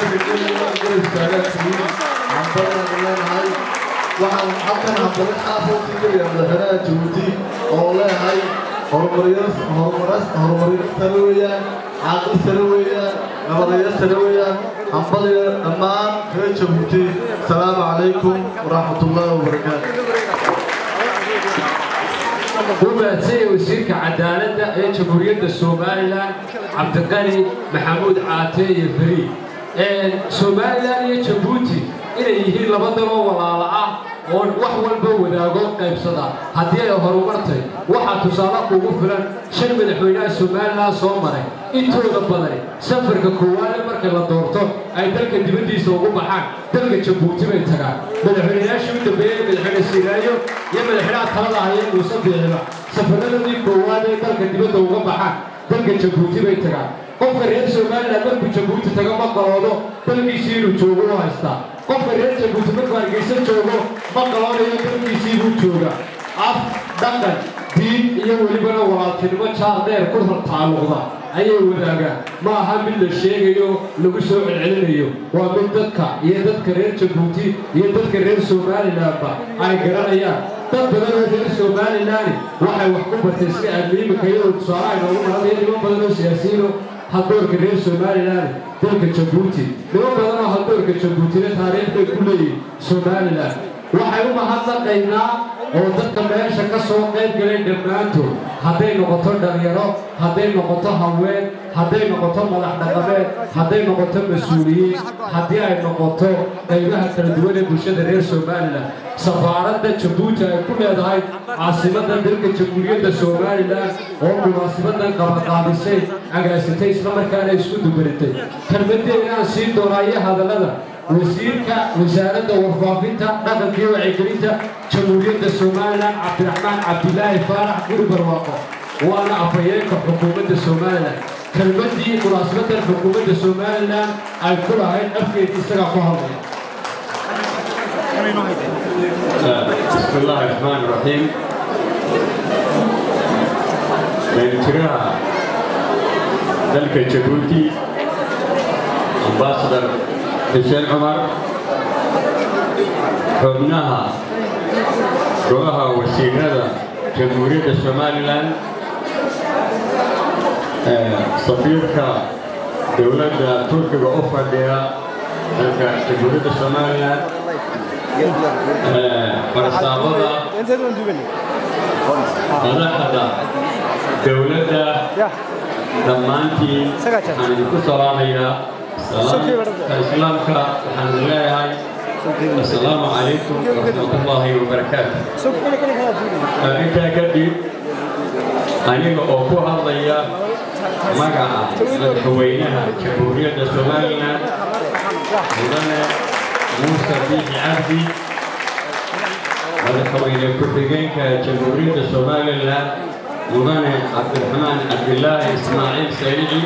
waxaan halkan hambali xaafo siigaya madaxweynaha jabuuti oo leeyahay horumaryo sare weeyaan caaqil sare weeyaan nabadayo sare weeyaan hambaliyo dhammaan reer jabuuti asalaamu calaykum waraxmatullaahi wabarakaatu u mahadsanyahay wasiirka cadaaladda ee jamhuuriyadda somalilan cabdiqani maxamuud caateeye fariid somalilan iyo jabuuti inay yihiin laba daloo walaala ah oo wax walba wadaago qaybsada haddii ay horumartay waxaa tusaale kugu filan shan madaxweynaha somalilan soo maray intooda badani safarka koowaade marka la doorto ay dalka dibaddiisa ugu baxaan dalka jabuuti bay tagaan madaxweynayaashii u dambeeyey madaxweyne siiraayo iyo madaxweynaha talada haya muuse biiciba safarradoodii koowaad ee dalka dibadda uga baxaan dalka jabuuti bay tagaan qofka reer somalilan markuu jabuuti tago ma qaloodo dalkiisii inuu joogo u haystaa qofka reer jabuuti markuu hargeysa joogo ma qaloonayo dalkiisii buu jooga af dhaqan diin iyo welibana walaaltinimo jaar dheer ku taalluqda ayay wadaagaan ma aha mid la sheegayo lagu soo celcelinayo waa mid dadka iyo dadka reer jabuuti iyo dadka reer somalilanba ay garanayaan dad badan oo reer somalilan waxay wax ku bartay iska aadmiimika iyadoo tusaale ay noogu marada iyo niman badan oo siyaasiyiino haldoorka reer somalilan dalka jabuuti niman badan oo haldoorka jabuutina taariikh bay ku leeyihin somalilan waxay u mahadnaqaynaa oo dadka meesha ka soo qayb galay dhammaantood hadday noqoto dhalinyaro hadday noqoto haween hadday noqoto madax dhaqameed hadday noqoto mas-uuliyiin haddii ay noqoto qaybaha kala duwan ee bulshada reer somalilan safaaradda jabuuti ay ku leedahay caasimadda dalka jamhuuriyadda somalilan oo munaasibadan qabaqaabisay agaasitay islamarkaana isku dubaritay kelmadeedaan siin doonaa iyo hadallada wasiirka wasaaradda warfaafinta dhaqanka iyo wacyigelinta jamhuuriyadda somalilan cabdiraxmaan cabdilaahi faarax guri barwaaqo waana afhayeenka xukuumadda somalilan kelmadii munaasabadan xukuumadda somalilan ay ku lahayd afkeed isagaa ku hadlaya بسم الله الرحمن الرحيم بنترها ذلك جبوتي امباسدر حسين عمر حبناها روها وسيرها جمهورية سوماليلاند سفيرك دولة تركيا أوفرديا ذلك جمهورية سوماليلاند farsaamada madaxda dowladda dhammaantiin waxaan idinku salaamayaa islaamka waxaan leeyahay asalaamu calaykum waraxmatullaahi wabarakaatu intaa kadib aniga oo ku hadlaya magaca madaxweynaha jamhuuriyadda somalilan mudane muuse biixi cabdi madaxweyne ku-xigeenka jamhuuriyadda somalilan mudane cabdiraxmaan cabdilaahi ismaaciil sayidi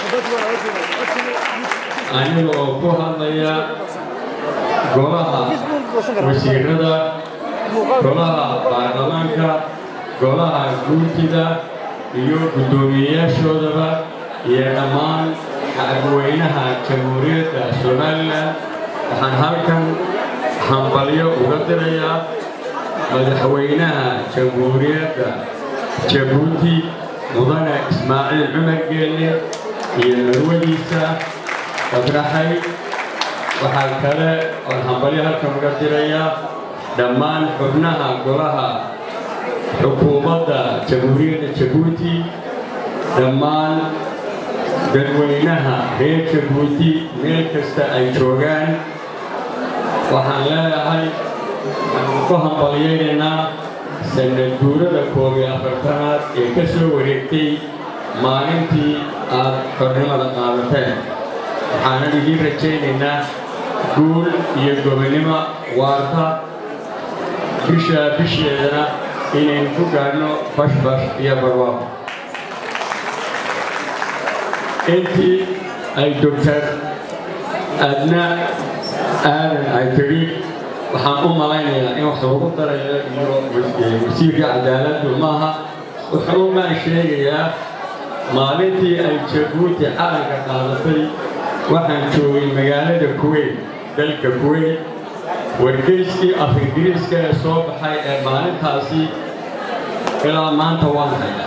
aniga oo ku hadlaya golaha wasiirada golaha baarlamaanka golaha guurtida iyo guddoomiyeyaashoodaba iyo dhammaan shacabweynaha jamhuuriyadda somalilan waxaan halkan hambalyo uga dirayaa madaxweynaha jamhuuriyadda jabuuti mudane ismaaciil cumar geelle iyo marwadiisa fadraxay waxaa kale oon hambalyo halkan uga dirayaa dhammaan xubnaha golaha xukuumadda jamhuuriyadda jabuuti dhammaan dadweynaha reer jabuuti meel kasta ay joogaan waxaan leeyahay waxaan ku hambalyaynaynaa sanad guurada koob iyo afartanaad ee ka soo wareegtay maalintii aad xornimada qaadateen waxaanan idiin rajaynaynaa guul iyo gobonnimo waarta bisha bisheedana inaynu ku gaadhno bashbash iyo barwaaqo intii ay doctor adna aadan ay tidhi waxaan u malaynayaa in wax lagu darayo iyo wasiirka cadaaladdu maaha wuxuu maan sheegayaa maalintii ay jabuuti calanka qaadatay waxaan joogay magaalada kuweyt dalka kuweyt wargeyskii af ingiriiska ee soo baxay ee maalintaasi ilaa maanta waan hayaa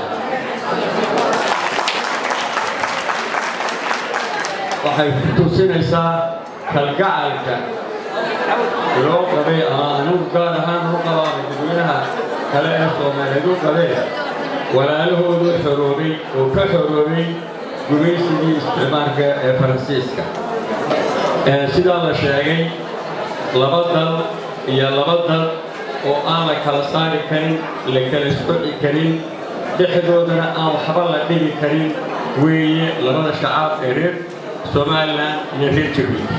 waxay ku tusinaysaa kalgacalka loo qabay ama anigu gaar ahaan u qabaa dadweynaha kale ee soomaaliyeed u qabeen walaalahoodu xoroobay oo ka xoroobay gumaysigii isticmaalka ee faransiiska sidaa la sheegay laba dal iyo laba dal oo aan la kala saari karin la kala soci karin dhexdoodana aan waxba la dhigi karin weeye labada shacaab ee reer somalilan iyo reer jabuuti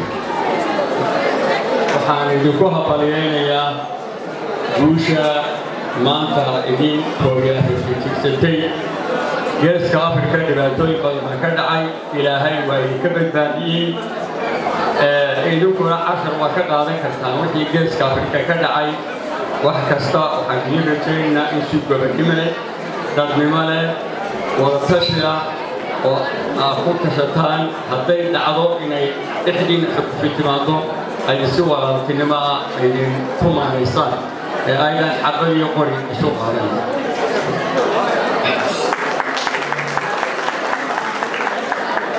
waxaan idinku habalyaynayaa guusha maanta idin koogajigsatay geeska afrika dhibaatooyin badan ka dhacay ilaahay waa idinka badbaadiyey idinkuna cashar waa ka qaadan kartaan wixii geeska afrika ka dhacay wax kasta waxaan idiin rajaynaynaa in si gobonnimo leh dadnimo leh wadatashi ah oo aad ku tashataan hadday dhacdo inay dhexdiina xukufi timaado ay si walaaltinimo ah aydin ku maanaysaan ee aydan xabad iyo qori isu qaadan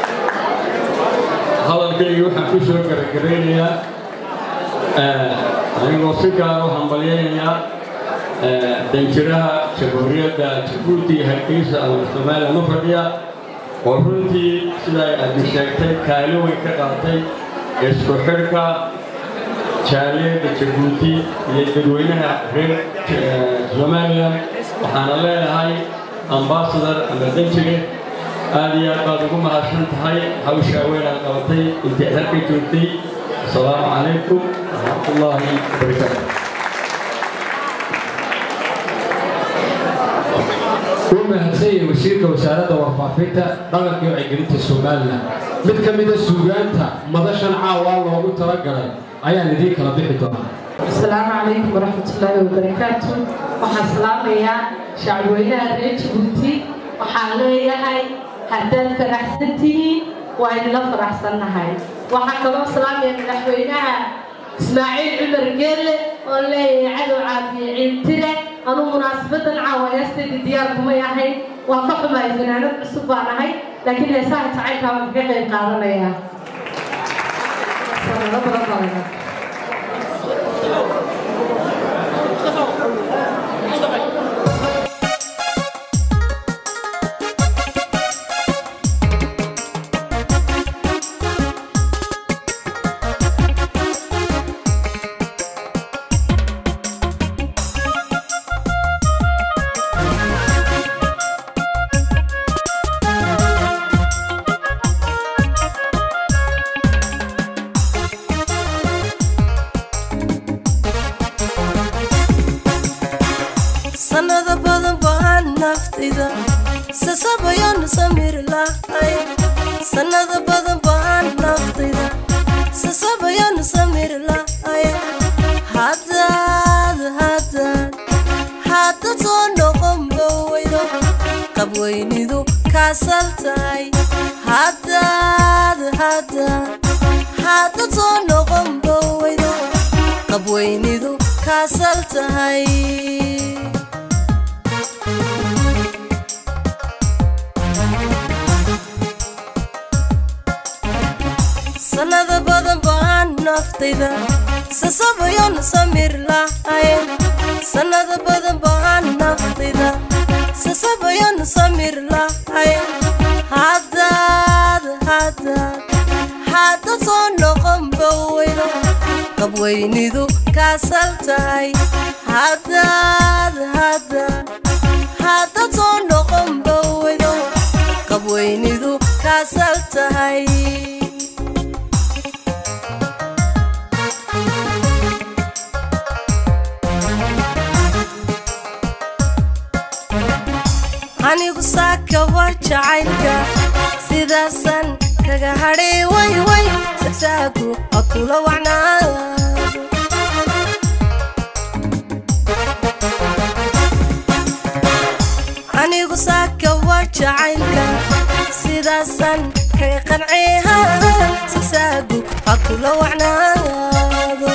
hadalkaygii waxaan ku soo gabagabaynayaa anigoo si gaar u hambalyaynaya danjiraha jamhuuriyadda jabuuti hargeysa ama somalilan u fadhiya oo runtii sida ay addu sheegtay kaalin weyn ka qaatay isku xidhka jaaliyadda jabuuti iyo dadweynaha reer somalilan waxaana leedahay ambasador ama danjire aad iyo aad baad ugu mahadsan tahay hawshaa weyn aad qabatay intay halka joogtay asalaamu calaykum waraxmatullaahi wabarakaatu wuu mahadsan yahay wasiirka wasaaradda warfaafinta dhaqanka iyo wacyigelinta somalilan mid ka mida suugaanta madashan caawa loogu talagalay ayaan idiin kala bixi doonaa asalaamu calaykum waraxmatullaahi wabarakaatu waxaan salaamayaa shacabweynaha reer jabuuti waxaan leeyahay haddaad faraxsan tihiin waa idinla faraxsannahay waxaan kaloo salaamaya madaxweynaha ismaaciil cumar geelle oo leeyahay cadow caafiye ciiltire anuu munaasabadan caawa heestayda diyaar kumay ahayn waan ka xumahay fanaanad cusub baan ahay laakiin heesaha jacaylkaa waan kaga qayb qaadanayaa sanado badan baa laga sanado badan baan naftayda sasabayaan samir lahay sanado badan baan naftayda sasabayaan samir lahay haddaad haddaad hadda soo noqon boweydo qabweynidu kaasal tahay haddaad haddaad hadda soo noqon boweydo qabweynidu kaasal tahay sanado badan baan naftayda sasabayan samir lahayn sanado badan baan naftayda sasabayan samir lahayn haddaad haddaad hadda soo noqon boweydo qabweynidu kaasal tahay haddaad haddaad hadda soo noqon boweydo qabweynidu kaasal tahay anigu saaka waa jacaylka sidaasan kaga hadhay way way sagsaagu ha kula wacnaado anigu saaka waa jacaylka sidaasan kaga qanceyha sagsaagu ha kula wacnaado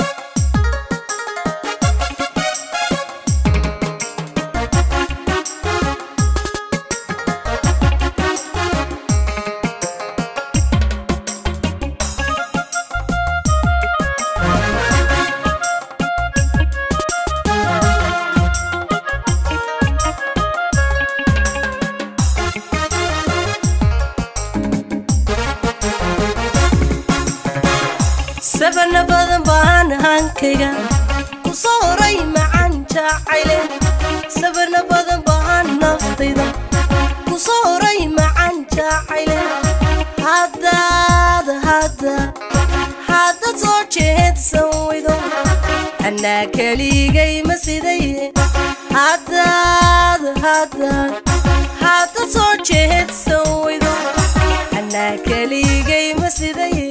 sabana badan baan hankayga ku soo horay macaan jacayle sabana badan baan naftayda ku soo horay macaan jacayle haddaad haddaad haddaad soo jeedsan weydo anaa keligay ma sidaye haddaad haddaad haddaad soo jeedsan weydo anaa keligay ma sidaye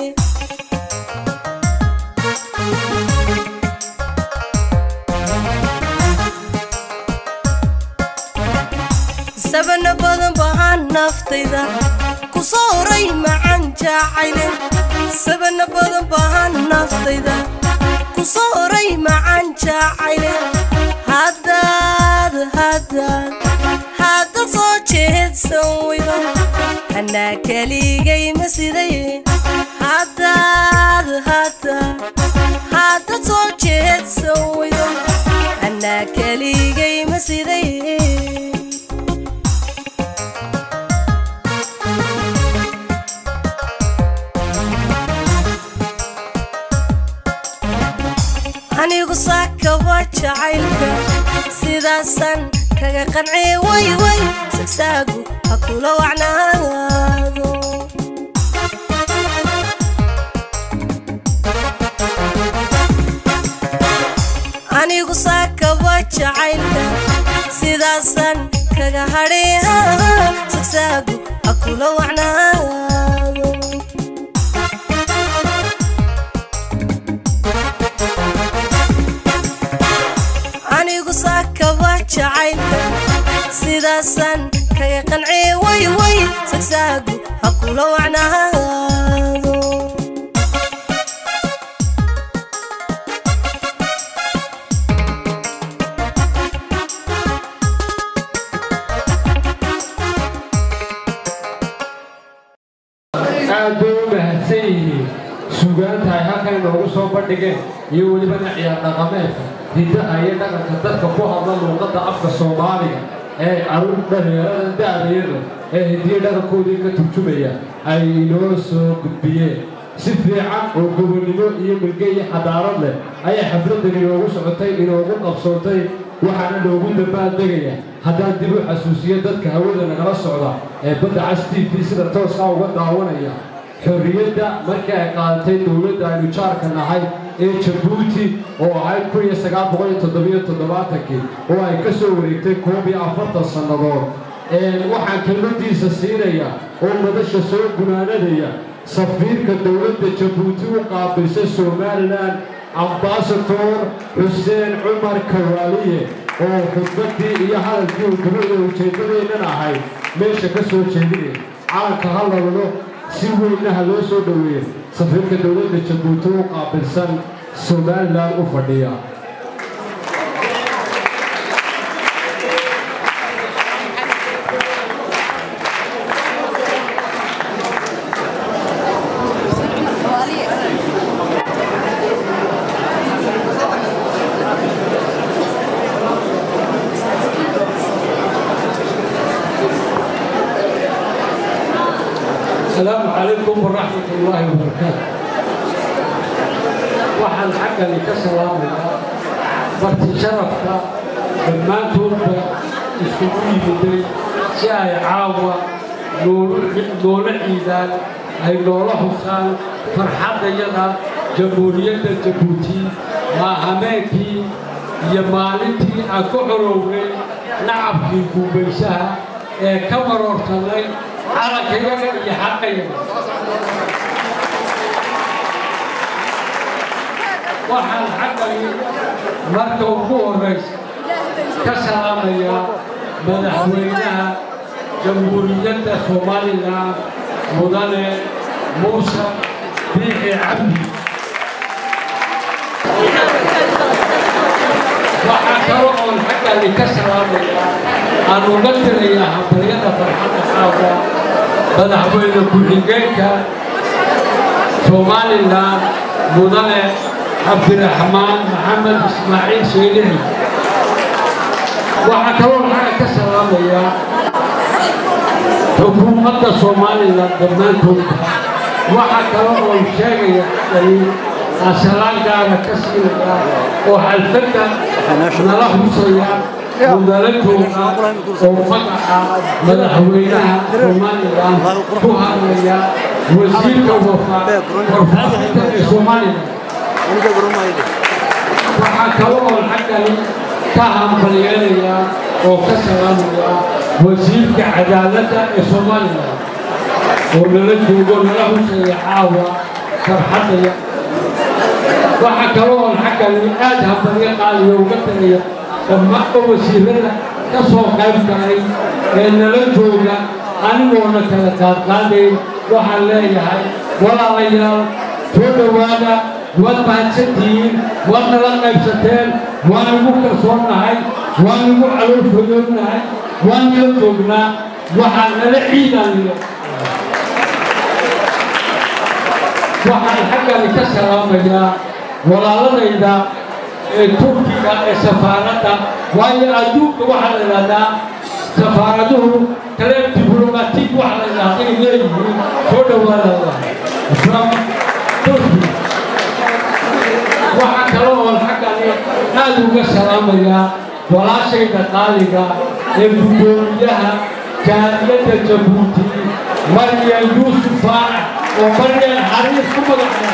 sabana badan baan naftayda ku soo horay macaan jacayle sabana badan baan naftayda ku soo horay macaan jacayle haddaad haddaad haddaad soo jeedsan weydo anaa keligay ma sidaye haddaad haddaad hadda ka soo jeedsan weydo anaa keligay ma siday anigu saakaba jacaylka sidaasan kaga qancee way way sagsaagu ha kula wacnaado anigu saakaba jacaylka sidaasan kaga hadhee sagsaagu ha kula wacnaado anigu saakaba jacaylka sidaasan kaga qancee way way sagsaagu ha kula wacnaado aad bay u mahadsan yihiin sugaanta ay halkan inoogu soo bandhigeen iyo welibana ciyaar dhaqameedka hiddaha iyo dhaqanka dadka ku hadla luuqadda afka soomaaliga ee caruur dhalinyarada da'dayada ee hidiyo dhaqankoodii ka turjumaya ay inoo soo gudbiyeen si fiican oo gobonnimo iyo milge iyo xadaarad leh ayay xafladdan inoogu socotay inoogu qabsoontay waxaana noogu dambaaldegaya haddaan dib u xasuusiyo dadka hawada nagala socda ee badda cas t v sida tooskaa uga daawanaya xorriyadda markii ay qaadatay dowladda aynu jaarka nahay ee jabuuti oo ahayd kun iyo sagaal boqol iyo toddobiyo toddobaatankii oo ay ka soo wareegtay koob iyo afartan sannadood waxaan kelmadiisa siinaya oo madasha soo gunaanadaya safiirka dowladda jabuuti u qaabilsay somalilan ambasador xuseen cumar kawaaliye oo khudbaddii iyo hadalkii uu dibada ujeeddadeennan ahayd meesha ka soo jeedinay calanka hadalno si weynaha loo soo dhoweeya safiirka dowladda jabuuti u qaabilsan somalilan u fadhiya السلام عليكم ورحمة الله وبركاته waxaan xaggani ka salaamayaa barti sharafka dhammaantoodba iskugu yimiday si ay caawa noola ciidaan ay noola husaan farxaddayada jamhuuriyadda jabuuti maahameenkii iyo maalintii aan ku corownay nacabkii guubaysaha ee ka maroortannay calankayaga iyo xaqayaga waxaan xaggani marka ugu horraysa ka salaamayaa madaxweynaha jamhuuriyadda somalilan mudane muuse biixi cabdi waxaa kalo oon xaggani ka salaamayaa aan uga tirayaa hambaryada farxadda caawa madaxweyne ku-xigeenka somalilan mudane cabdiraxmaan maxamed ismaaciil sheelixi waxaa kaloo xagga ka salaamayaa xukuumadda somalilan dhammaantoodba waxaa kaloo oon sheegaya xaggani asalaan gaara ka siinaya oo xalfadda nala husaya mudala jooga oo magaca madaxweynaha somalilan ku hadlaya wasiirka warfaafinta ee somalilan waxaa kaloo oon xaggani ka hambalyeelayaa oo ka salaamaya wasiirka cadaaladda ee somalilan oo nala joogo nala husaya caawa farxadaya waxaa kaloo oon xaggani aad hambalyo qaaliyo uga tagaya dhammaanba wasiirada ka soo qayb galay ee nala jooga anigoona kala qaadqaadayn waxaan leeyahay walaalayaal soo dhowaada waad mahadsantihiin waad nala qaybsateen waan igu kalsoonnahay waan igu caloolfayoonnahay waan nala joognaa waxaan nala ciidanile waxaan xaggani ka salaamayaa walaaladayda ee turkiga ee safaaradda waayo adduunka waxaa la yidhahdaa safaaraduhu kale diblomatig waxa la yidhahda ay leeyihiin soo dhowaadada from turki waxaa kale oo xaggani aad uga salaamayaa walaashayda qaaliga ee guddoomiyaha jaaliyadda jabuuti maryan yuusuf faarax oo maryan xariis ku magacnaa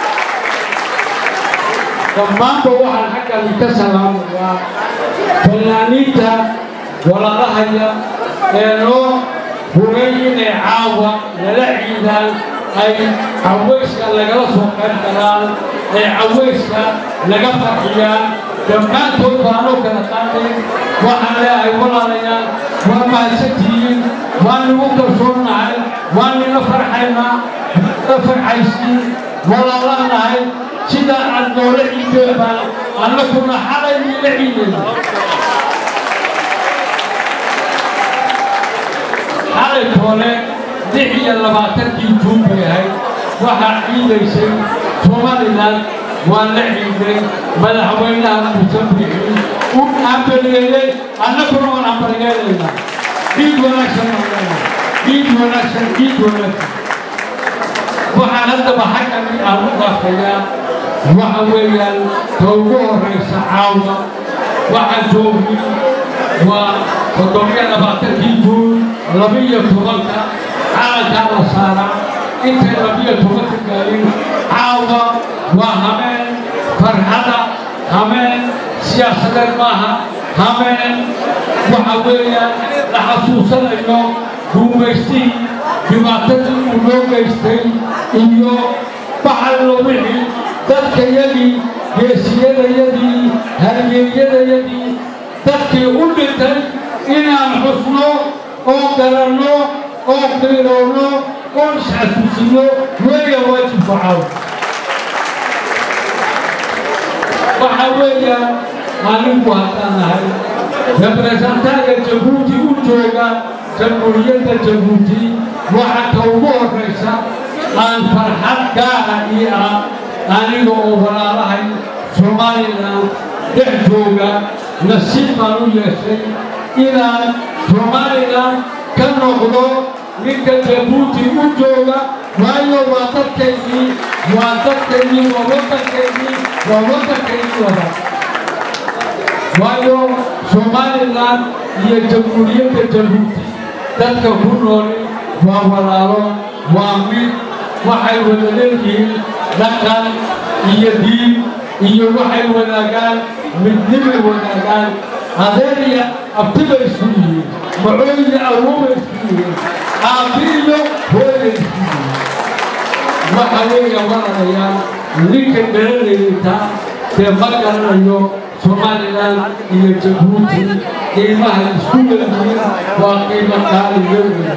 dhammaanba waxaan xaggani ka salaamayaa fanaaniinta walaalahaya ee loo hubay inay caawa nala ciidaan ay cawayska lagala soo qayb galaan ay cawayska laga farxiyaan dhammaantood baanoo kala qaatay waxaan leeyahay walaalayaal waa mahadsantihiin waan nagu kalsoonnahay waan nila farxaynaa la farxaysiin walaalanahay sida aad noola ciideen baan annaguna xalay niila ciidayna xalay toole lix iyo labaatankii juun bay ahayd waxaa ciidaysay somalilan waa la ciiday madaxweynaha musabixi u ambaliyeeyey annaguna waan ambaliyeelaynaa ciid wanaagsan aan ciid wanaagsan ciid wanaagsan waxaan haddaba xaggani aan u dhaafayaa waxa weeyaan ta ugu horraysa caawa waxaan joogay waa toddobiyo labaatankii juun labiyo tobanka calankaa la saaraa intay labiyo tobanka gaarin caawa waa hameen farxada hameen siyaasadeed maaha hameen waxa weeyaan la xasuusanayo guumaystii dhibaatadii uu noo geystay iyo baxallo wixii dadkayadii geesiyadayadii halyeeyadayadii dadkii u dhintay inaan xusno oo garanno oo qiiroonno oo isxasuusino weeya waajibku caaw waxa weeyaan anigu haddaan nahay representaaga jabuuti u jooga jamhuuriyadda jabuuti waxa ka ugu horraysa aan farxad gaara ii ah aniga oo walaalahay somalilan dhex jooga nasiib baan u yeeshay inaan somalilan ka noqdo ninka jabuuti u jooga waayo waa dadkaygii waa dadkaygii waa waddankaygii waa waddankaygii wada waayo somalilan iyo jamhuuriyadda jabuuti dadka ku nooli waa walaalo waa mid waxay wada leeyihiin dhaqan iyo diin iyo waxay wadaagaan midnimay wadaagaan adeer iyo abtibay isku yihiin macooy iyo awoobay isku yihiin aabbi iyo hooyay isku yihiin waxa weeya walaalayaal ninka garanayta dee ma garanayo somalilan iyo jabuuti qiimaha isku leeyihiin waa qiimo qaaliyo weya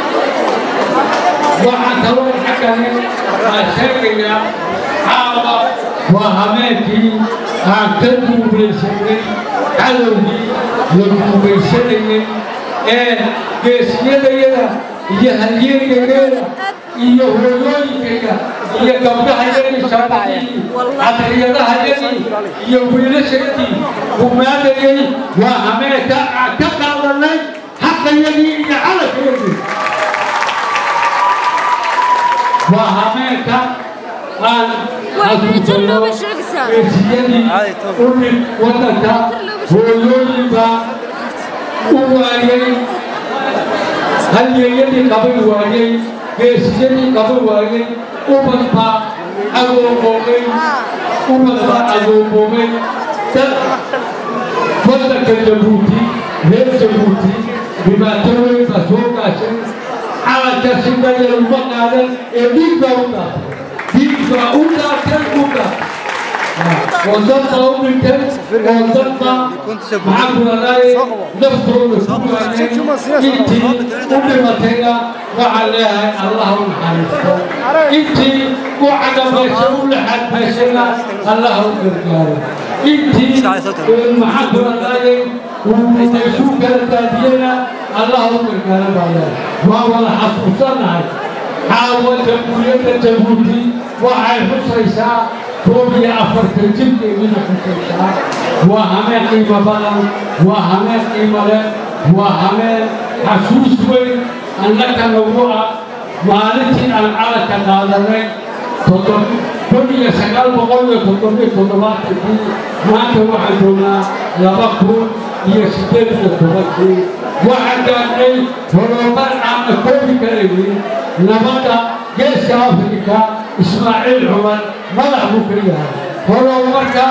waxaan kaloo xaggani aan sheegayaa caawa waa habeenkii aan ka duubaysanay cadowgii la duubaysanayay ee geesiyadayada iyo halyeegayada iyo hooyooyinkayga iyo gabdhahayagii shaabadii cadriyadahayagii iyo wiilashayadii gumaadayay waa habeenka aan ka qaadanay xaqayagii iyo calankaygii waa habeenka aan xasuusano geesiyadii u dhig waddanka hooyooyinka u waayey halyeeyadii qaban waayey geesiyadii qaban waayey ubad baa agooboobay ubad baa agooboobay dad waddanka jabuuti reer jabuuti dhibaato weyn baa soo gaashay calanka sidaya uma qaadan ee dhiig baa u daatay dhiig baa u daatay u daatay oo dad baa u dhintay oo dad baa maxaa ku ladaaye naftooda ku waayay intii u dhimatayna waxaan leeyahay allah u naxariisto intii u cagabaysa u laxadbaysayna allah u gargaaro intii maxaa ku ladaaye uu kala daadiyena allah u gargaaro baa leeyahay waa wada xasuusanahay caawa jamhuuriyadda jabuuti waxay xusaysaa koob iyo afartan jirkeedina xusaysaa waa hameen qiimo badan waa hameen qiimo leh waa hameen xasuus weyn annaka nagu ah maalintii aan calanka qaadanay kun iyo sagaal boqol iyo toddobiyo toddobaatankii maanta waxaan joognaa laba kun iyo siddeed iyo tobankii waxaan gaadhnay horumar aana koobi karaynin nabadda geeska afrika ismaaciil cumar madax buu ka yahay horumarka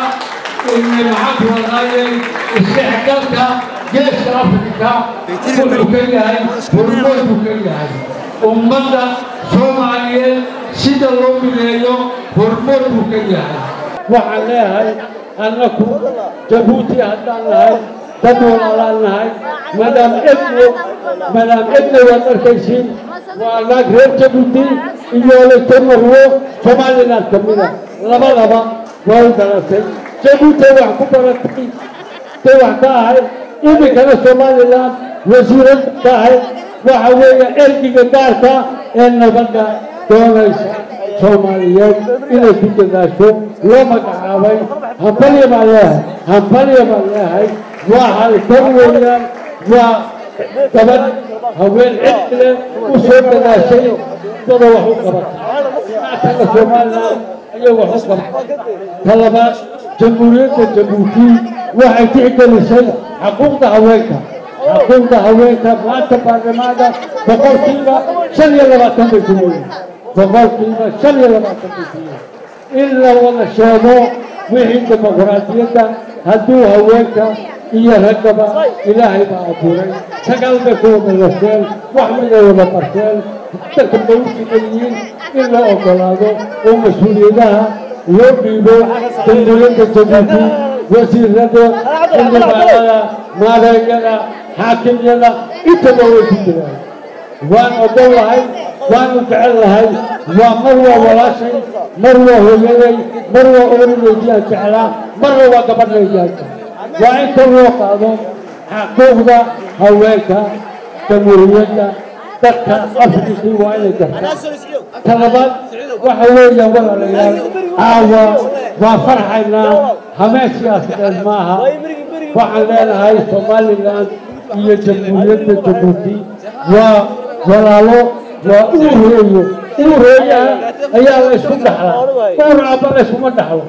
maxaanku wadaayay isdhexgalka geeska afrika wuxuu ka yahay horumar buu ka yahay ummadda soomaaliyeed sida loo mideeyo horumar buu ka yahay waxaan leeyahay annaku jabuuti haddaan nahay dad walaalaan nahay madaam ebne madaam ebne waad arkaysiin waa naag reer jabuuti iyo leyte marwo somaliland ka mida labadaba waa u dhalatay jabuuti wax ku baratay tay wax ka ahayd iminkana somaliland wasiirad ka ahayd waxa weeye ergiga gaarka ee nabadda doonaysa soomaaliyeed inay ku dadaasho loo magacaabay hambalya baan leeyahay hambalya baan leeyahay waa halkan weeyaan waa gabadh haween cid leh u soo dadaashay dada wax u qabatay taga somaliland ayay wax u qabatay talabaad jamhuuriyadda jabuuti waxay tixgelisay xuquuqda haweenka xuquuqda haweenka maanta baarlamaanka boqolkiiba shan iyo labaatan bay ku leeyihin boqolkiiba shan iyo labaatan bay ku leeyihin in la wada sheego wixii dimuqraadiyadda hadduu haweenka iyo raggaba ilaahay baa abuuray sagaal bay ku wada lasheen wax miday wada barteen dadka bay u sigayihiin in la ogolaado oo mas-uuliyadaha loo dhiibo jamhuuriyadda jabuuti wasiirada xildhibaanada maareeyada xaakimyada intaba way ku jiraan waan ogol lahay waanu jecel lahay waa mar waa walaashay mar waa hooyaday mar waa ooridaydiyaan jeclaa marna waa gabadhaydiyaan waa inta loo qaado xaquuqda haweenka jamhuuriyadda dadka afrikii waa inay gartaan talabaad waxa weeyaan walaalayaal caawa waa farxaynaa hameen siyaasadeed maaha waxaan leenahay somaliland iyo jamhuuriyadda jabuuti waa walaalo waa uur hooyo uur hooyaha ayaa la isku dhaxlaa uur abba la iskuma dhaxlo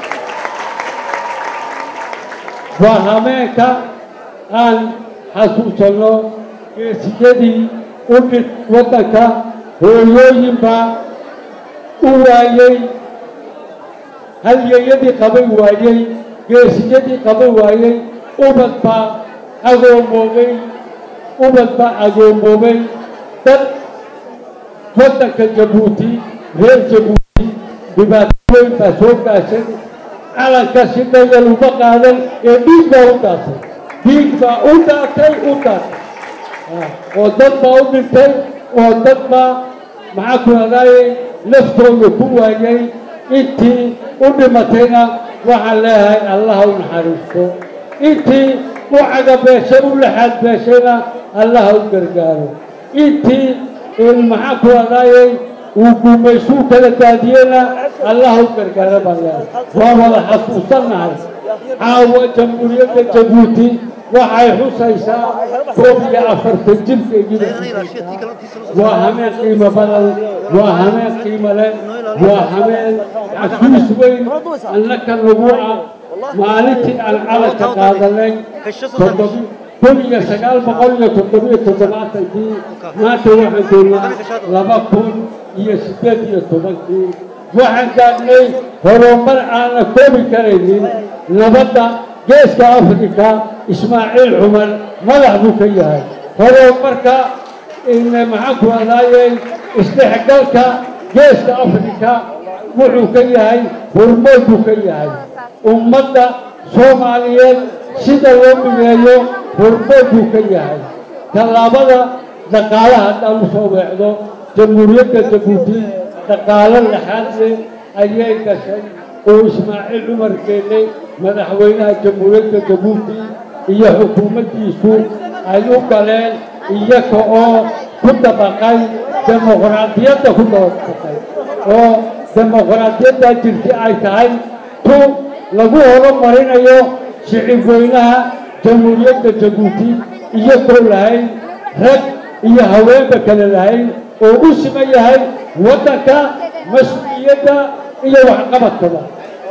waa hameenka aan xasuusanno geesiyadii u dhid waddanka hooyooyinbaa u waayey halyeeyadii qaban waayey geesiyadii qaban waayey ubad baa agoomoobay ubad baa agoomoobay dad waddanka jabuuti reer jabuuti dhibaato weyn baa soo gaashay calanka si dhayal uma qaadan ee dhiig baa u daatay dhiig baa u daatay u daatay oo dad baa u dhintay oo dad baa maxaa ku hadaayey laftooda ku waayay intii u dhimatayna waxaan leeyahay allaha u naxariisto intii u cagabeeshay u laxaad beeshayna allaha u gargaaro intii maxaa ku hadaayey uu gumaysuu kala daadiyeyna allaha u gargaaro baan leeyahay waa wada xasuusannahay caawa jamhuuriyadda jabuuti waxay xusaysaa koob iyo afartan jirkeediiba waa hameen qiimo badan waa hameen qiimo leh waa hameen xasuus weyn annaka nagu ah maalintii aan calanka qaadanay kun iyo sagaal boqol iyo toddobiyo toddobaatankii maanta waxaan joognaa laba kun iyo siddeed iyo tobankii waxaan gaadhnay horumar aana koobi karaynin nabadda geeska afrika ismaaciil cumar madax buu ka yahay horumarka maxaan ku hadaayey isdhexgalka geeska afrika wuxuu ka yahay horumar buu ka yahay ummadda soomaaliyeed sida loo mideeyo horumar buu ka yahay tallaabada dhaqaalaha haddaan u soo weecdo jamhuuriyadda jabuuti dhaqaalo laxaad leh ayay gashay oo ismaaciil cumar geelle madaxweynaha jamhuuriyadda jabuuti iyo xukuumaddiisu ay u galeen iyaga oo ku dabaqay dimuqraadiyadda ku dabaqay oo dimuqraadiyaddaa jirta ay tahay tu lagu horumarinayo shicib weynaha jamhuuriyadda jabuuti iyagoo lahayn rag iyo haweenba kale lahayn oo u siman yahay waddanka mas-uuliyadda iyo waxqabadkaba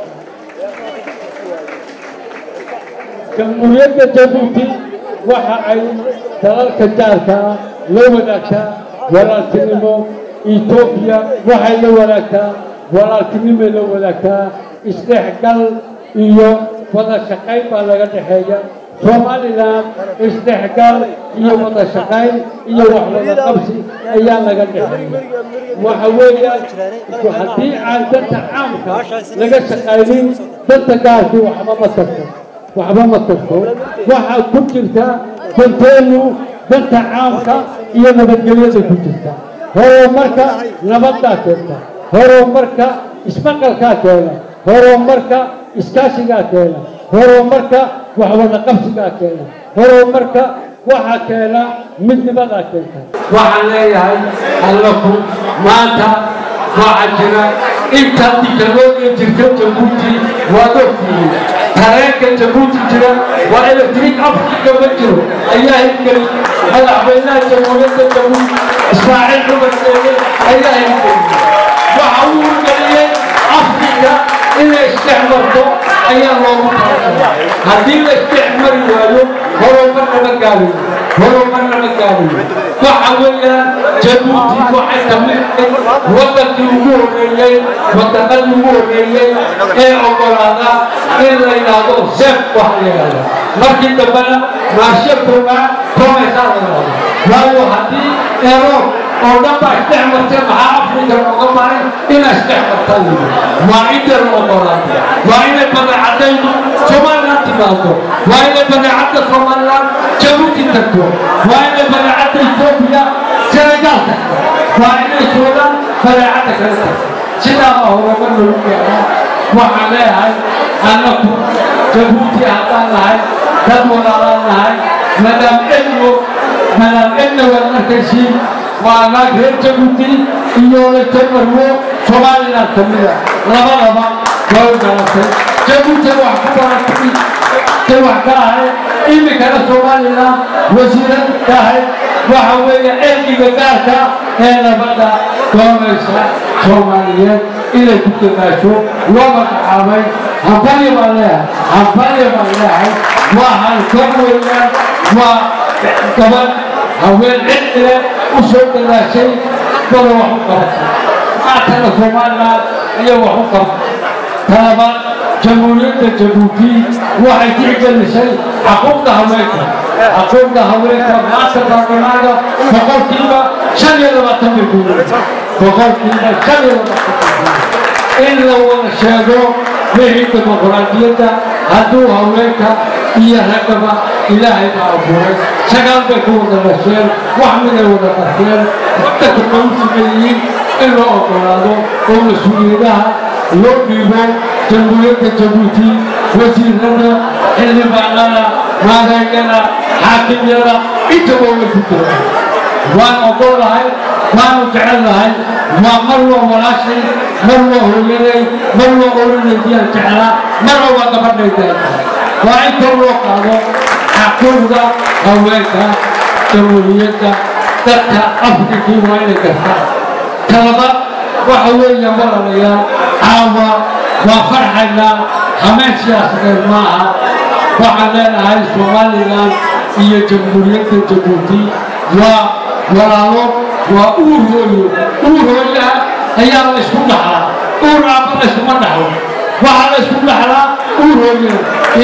jamhuuriyadda jabuuti waxa ay dalalka jaarka ah la wadaagtaa walaaltinimo etoobiya waxay la wadaagtaa walaaltinimay la wadaagtaa isdhexgal iyo wada shaqayn baa laga dhexeeya somalilan isdhexgal iyo wada shaqayn iyo wax wada qabsi ayaa laga dhexeeya waxa weeyaan haddii aan danta caamka laga shaqaynin danta gaarkii waxba ma tarto waxba ma tarto waxaa ku jirta danteenu danta caamka iyo nabadgelyada ku jirta horumarka nabaddaa keenta horumarka ismaqalkaa keena horumarka iskaashigaa keena horumarka waxwada qabsigaa keena horumarka waxaa keena midnimadaa keenta waxaan leeyahay allaku maanta waxaa jira inta tiknoloogiya jirta jabuuti waad ogtihiin tareenka jabuuti jira waa electric africa ma jiro ayaa hirgelin madaxweynaha jamhuuriyadda jabuuti ismaaciil cumar seege ayaa hirgelin waxa uu hirgeliyey afrika inay isdhex marto ayaa loogu talagalay haddii la isdhex mari waayo horumar lama gaarayo horumar lama gaarayo waxa weeyaan jabuuti waxay kamidtay waddankii ugu horreeyey waddanadii ugu horreeyey ee oggolaada in la yidhaahdo sef wax la yidhahdo markii dambena maashe koogaa komaysaa la yidhahdo waayo haddii eroor oo dhan baa isdhex martay maxaa afrika looga maray inaa isdhex martaan waa inta la oggolaado waa inay badeecadaydu somaliland timaado waa inay badeecadda somaliland jabuuti tagto waa inay badeecadda etoobiya senegaal tagto waa inay suudaan badeecadda kale tagto sidaa baa horumar lagu gaaraa waxaan leeyahay annaku jabuuti haddaan nahay dad walaalaan nahay madaam edno madaam edna waad arkaysiin waa naag reer jabuuti iyo letamarwo somaliland ka mida labadaba way garatay jabuuti wax ku baratay tay wax ka ahay iminkana somaliland wasiirad ka ahay waxa weeye ergiga gaarka ee nabadda doonaysa soomaaliyeed inay ku dadaasho loo magacaabay hambalyo baan leeyahay hambalyo baan leeyahay waa halkor weeyaan waa gabadh haween cidile u soo dadaashay dada wax u qabatay maantana somaliland iyo wax u qabatay talabaad jamhuuriyadda jabuuti waxay tixgelisay xaquuqda haweenka xaquuqda haweenka maanta baarlamaanka boqolkiiba shan iyo labaatan bay guulaysa boqolkiiba shan iyo labaatan in la wada sheego wixii dimuqraadiyadda hadduu haweenka iyo raggaba ilaahay baa abuuray sagaal bay ku wada dhasheen wax miday wada qarteen waddanka bay u sameeyiin in loo oggolaado oo mas-uuliyadaha loo dhiibo jamhuuriyadda jabuuti wasiirada xildhibaanada maareegyada xaakimyada intaba way ku jiraan waan oggolahay waanu jecelnahay waa mar waa walaashay mar waa hooyaday mar waa oranaydiyan jeclaa marna waa gabadhaydan waa in kor loo qaado xaquuqda haweenka jamhuuriyadda dadka afrikii waa inay gartaan talaba waxa weeya walalayaal caawa waa farxaynaa hameen siyaasadeed maaha waxaan leenahay somalilan iyo jamhuuriyadda jabuuti waa walaalo waa uur hooyo uur hooyaha ayaa la isku dhaxlaa uur aabba la iskuma dhaxlo waxaa la isku dhaxlaa uur hooyana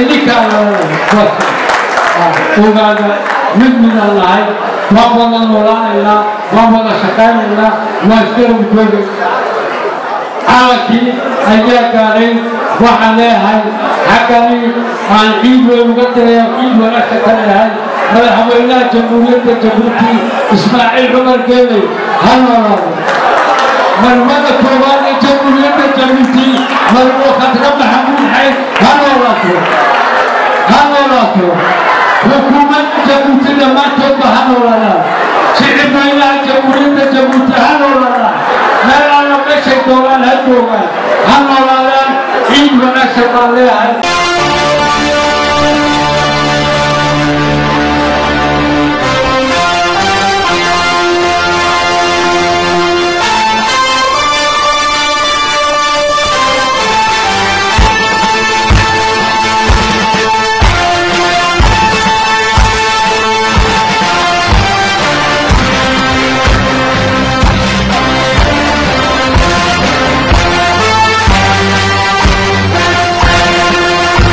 ininkaa ogaada mid midaan nahay waan wada noolaanaynaa waan wada shaqaynaynaa waa isgaran jooga calankii ayaa gaadhay waxaan leeyahay xaggani aan ciid weyn uga diraya ciid wanaagsan ka leeyahay madaxweynaha jamhuuriyadda jabuuti ismaaciil cumar geeley ha noolaado marmada koowaad ee jamhuuriyadda jabuuti marwo khadra maxamuud xayd ha noolaato ha noolaato xukuumadda jabuuti dhammaantoodba ha noolaadaan shicib weynaha jamhuuriyadda jabuuti ha noolaadaan meel alla meesha meeshay doonaan ha joogaan ha noolaadaan ciid wanaagsan baan leeyahay Thank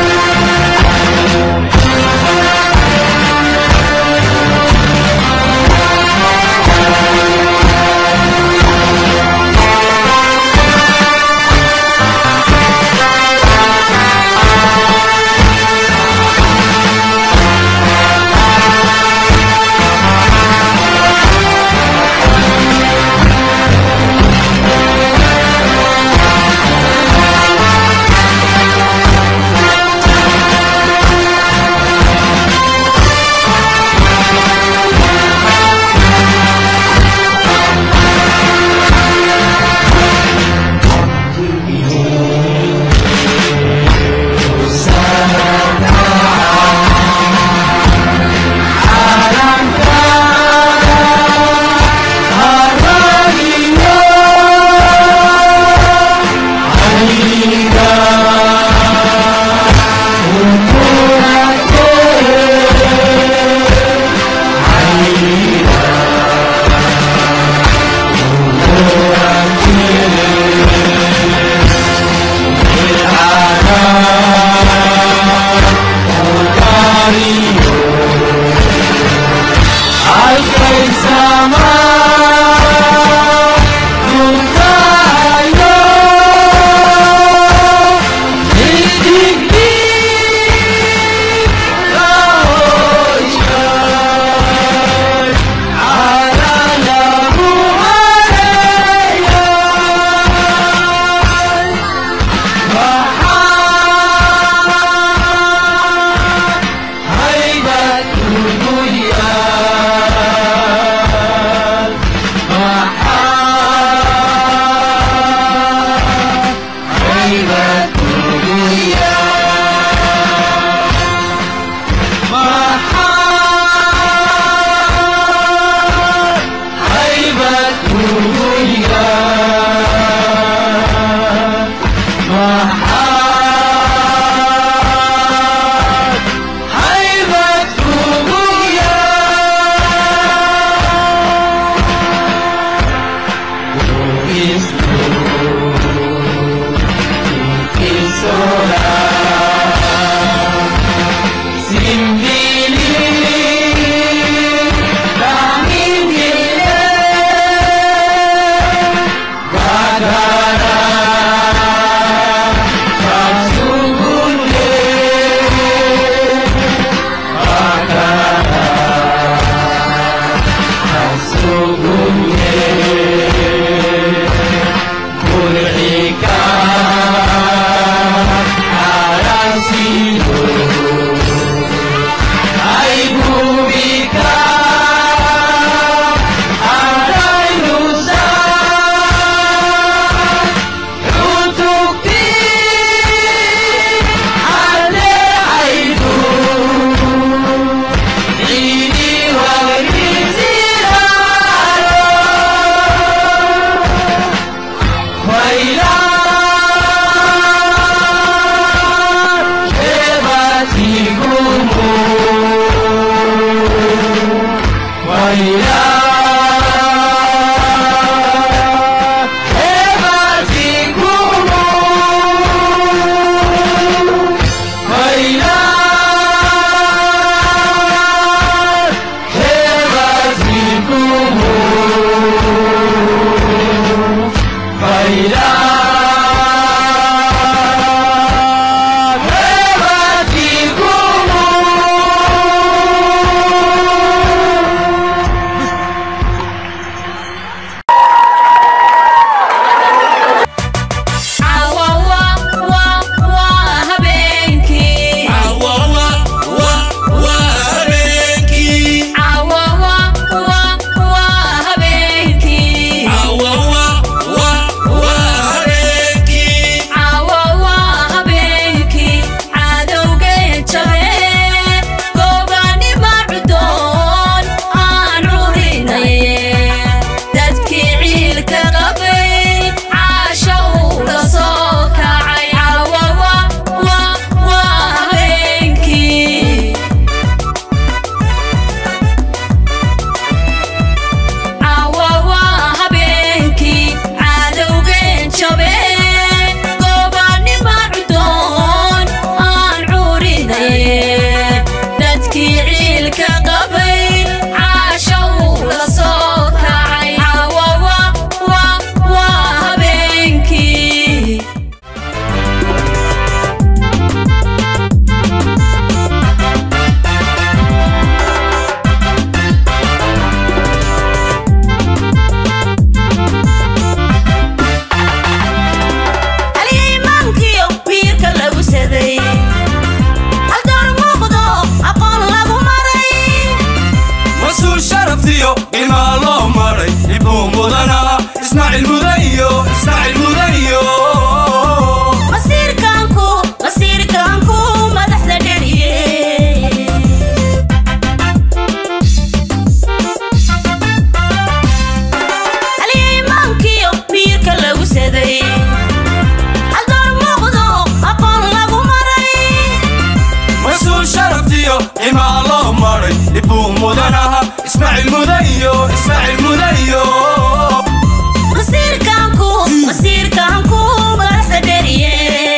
maray dhibuu mudanaha ismaaciil mudayo ismaaciil mudayo masiirkaanku masiirkaanku madaxda dheriye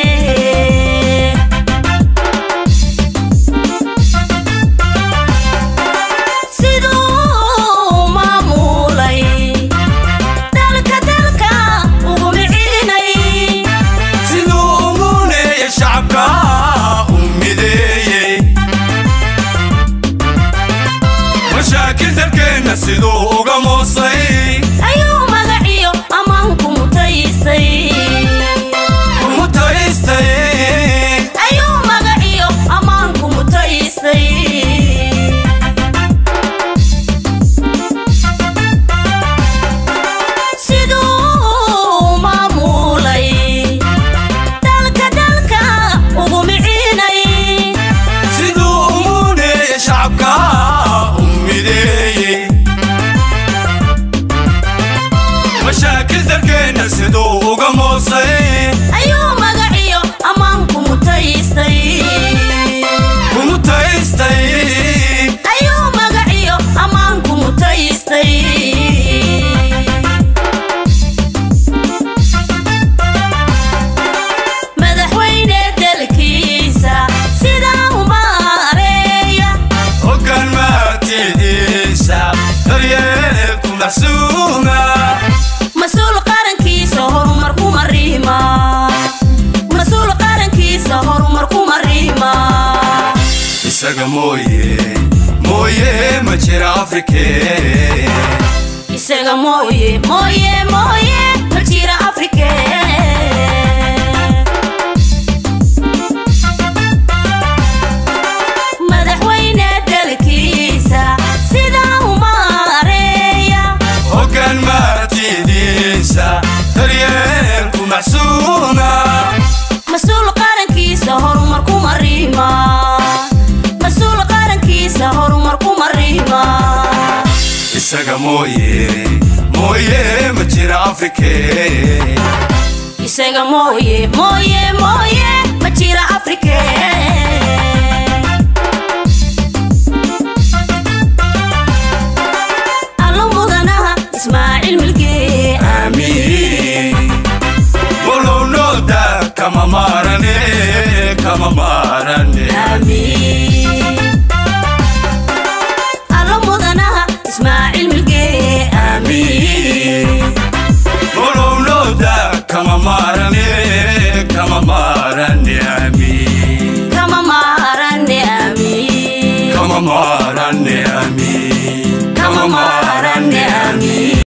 siduu maamulay dalka dalka ugu micinay siduu umuuneeye shacabka u mideeyey mashaakil dalkeenna siduu uga moosay ayuu magaciyo ammaanku mutaystay mutaystay ayuu magaciyo ammaanku mutaystay siduu maamulay dalka dalka ugu micinay siduu umuuneeye shacabka u mideeyey mashaakil dalkeenna siduu uga moosay ayuu magaciyo ammaanku mutaystay mutaystay ayuu magaciyo ammaanku mutaystay madaxweyne dalkiisa sidaa u maareeya hoggaan maatidiisa daryeelku maxsuuma mas-uul qarankiisa horumar ku mariima mas-uul qarankiisa horumar ku mariima isaga mooye mooye ma jira afrikee isaga mooye mooye mooye ma jira afrike madaxweyne dalkiisa sidaa u maareeya hoggaan maatidiisa daryeelku maxsuuma mas-uul qarankiisa horumar ku mariima mas-uul qarankiisa horumar ku mariima isaga mooye mooye ma jira afrikee isaga mooye mooye mooye ma jira afrike allo mudanaha ismaaciil milgee amiin walow nooda kama maarane kama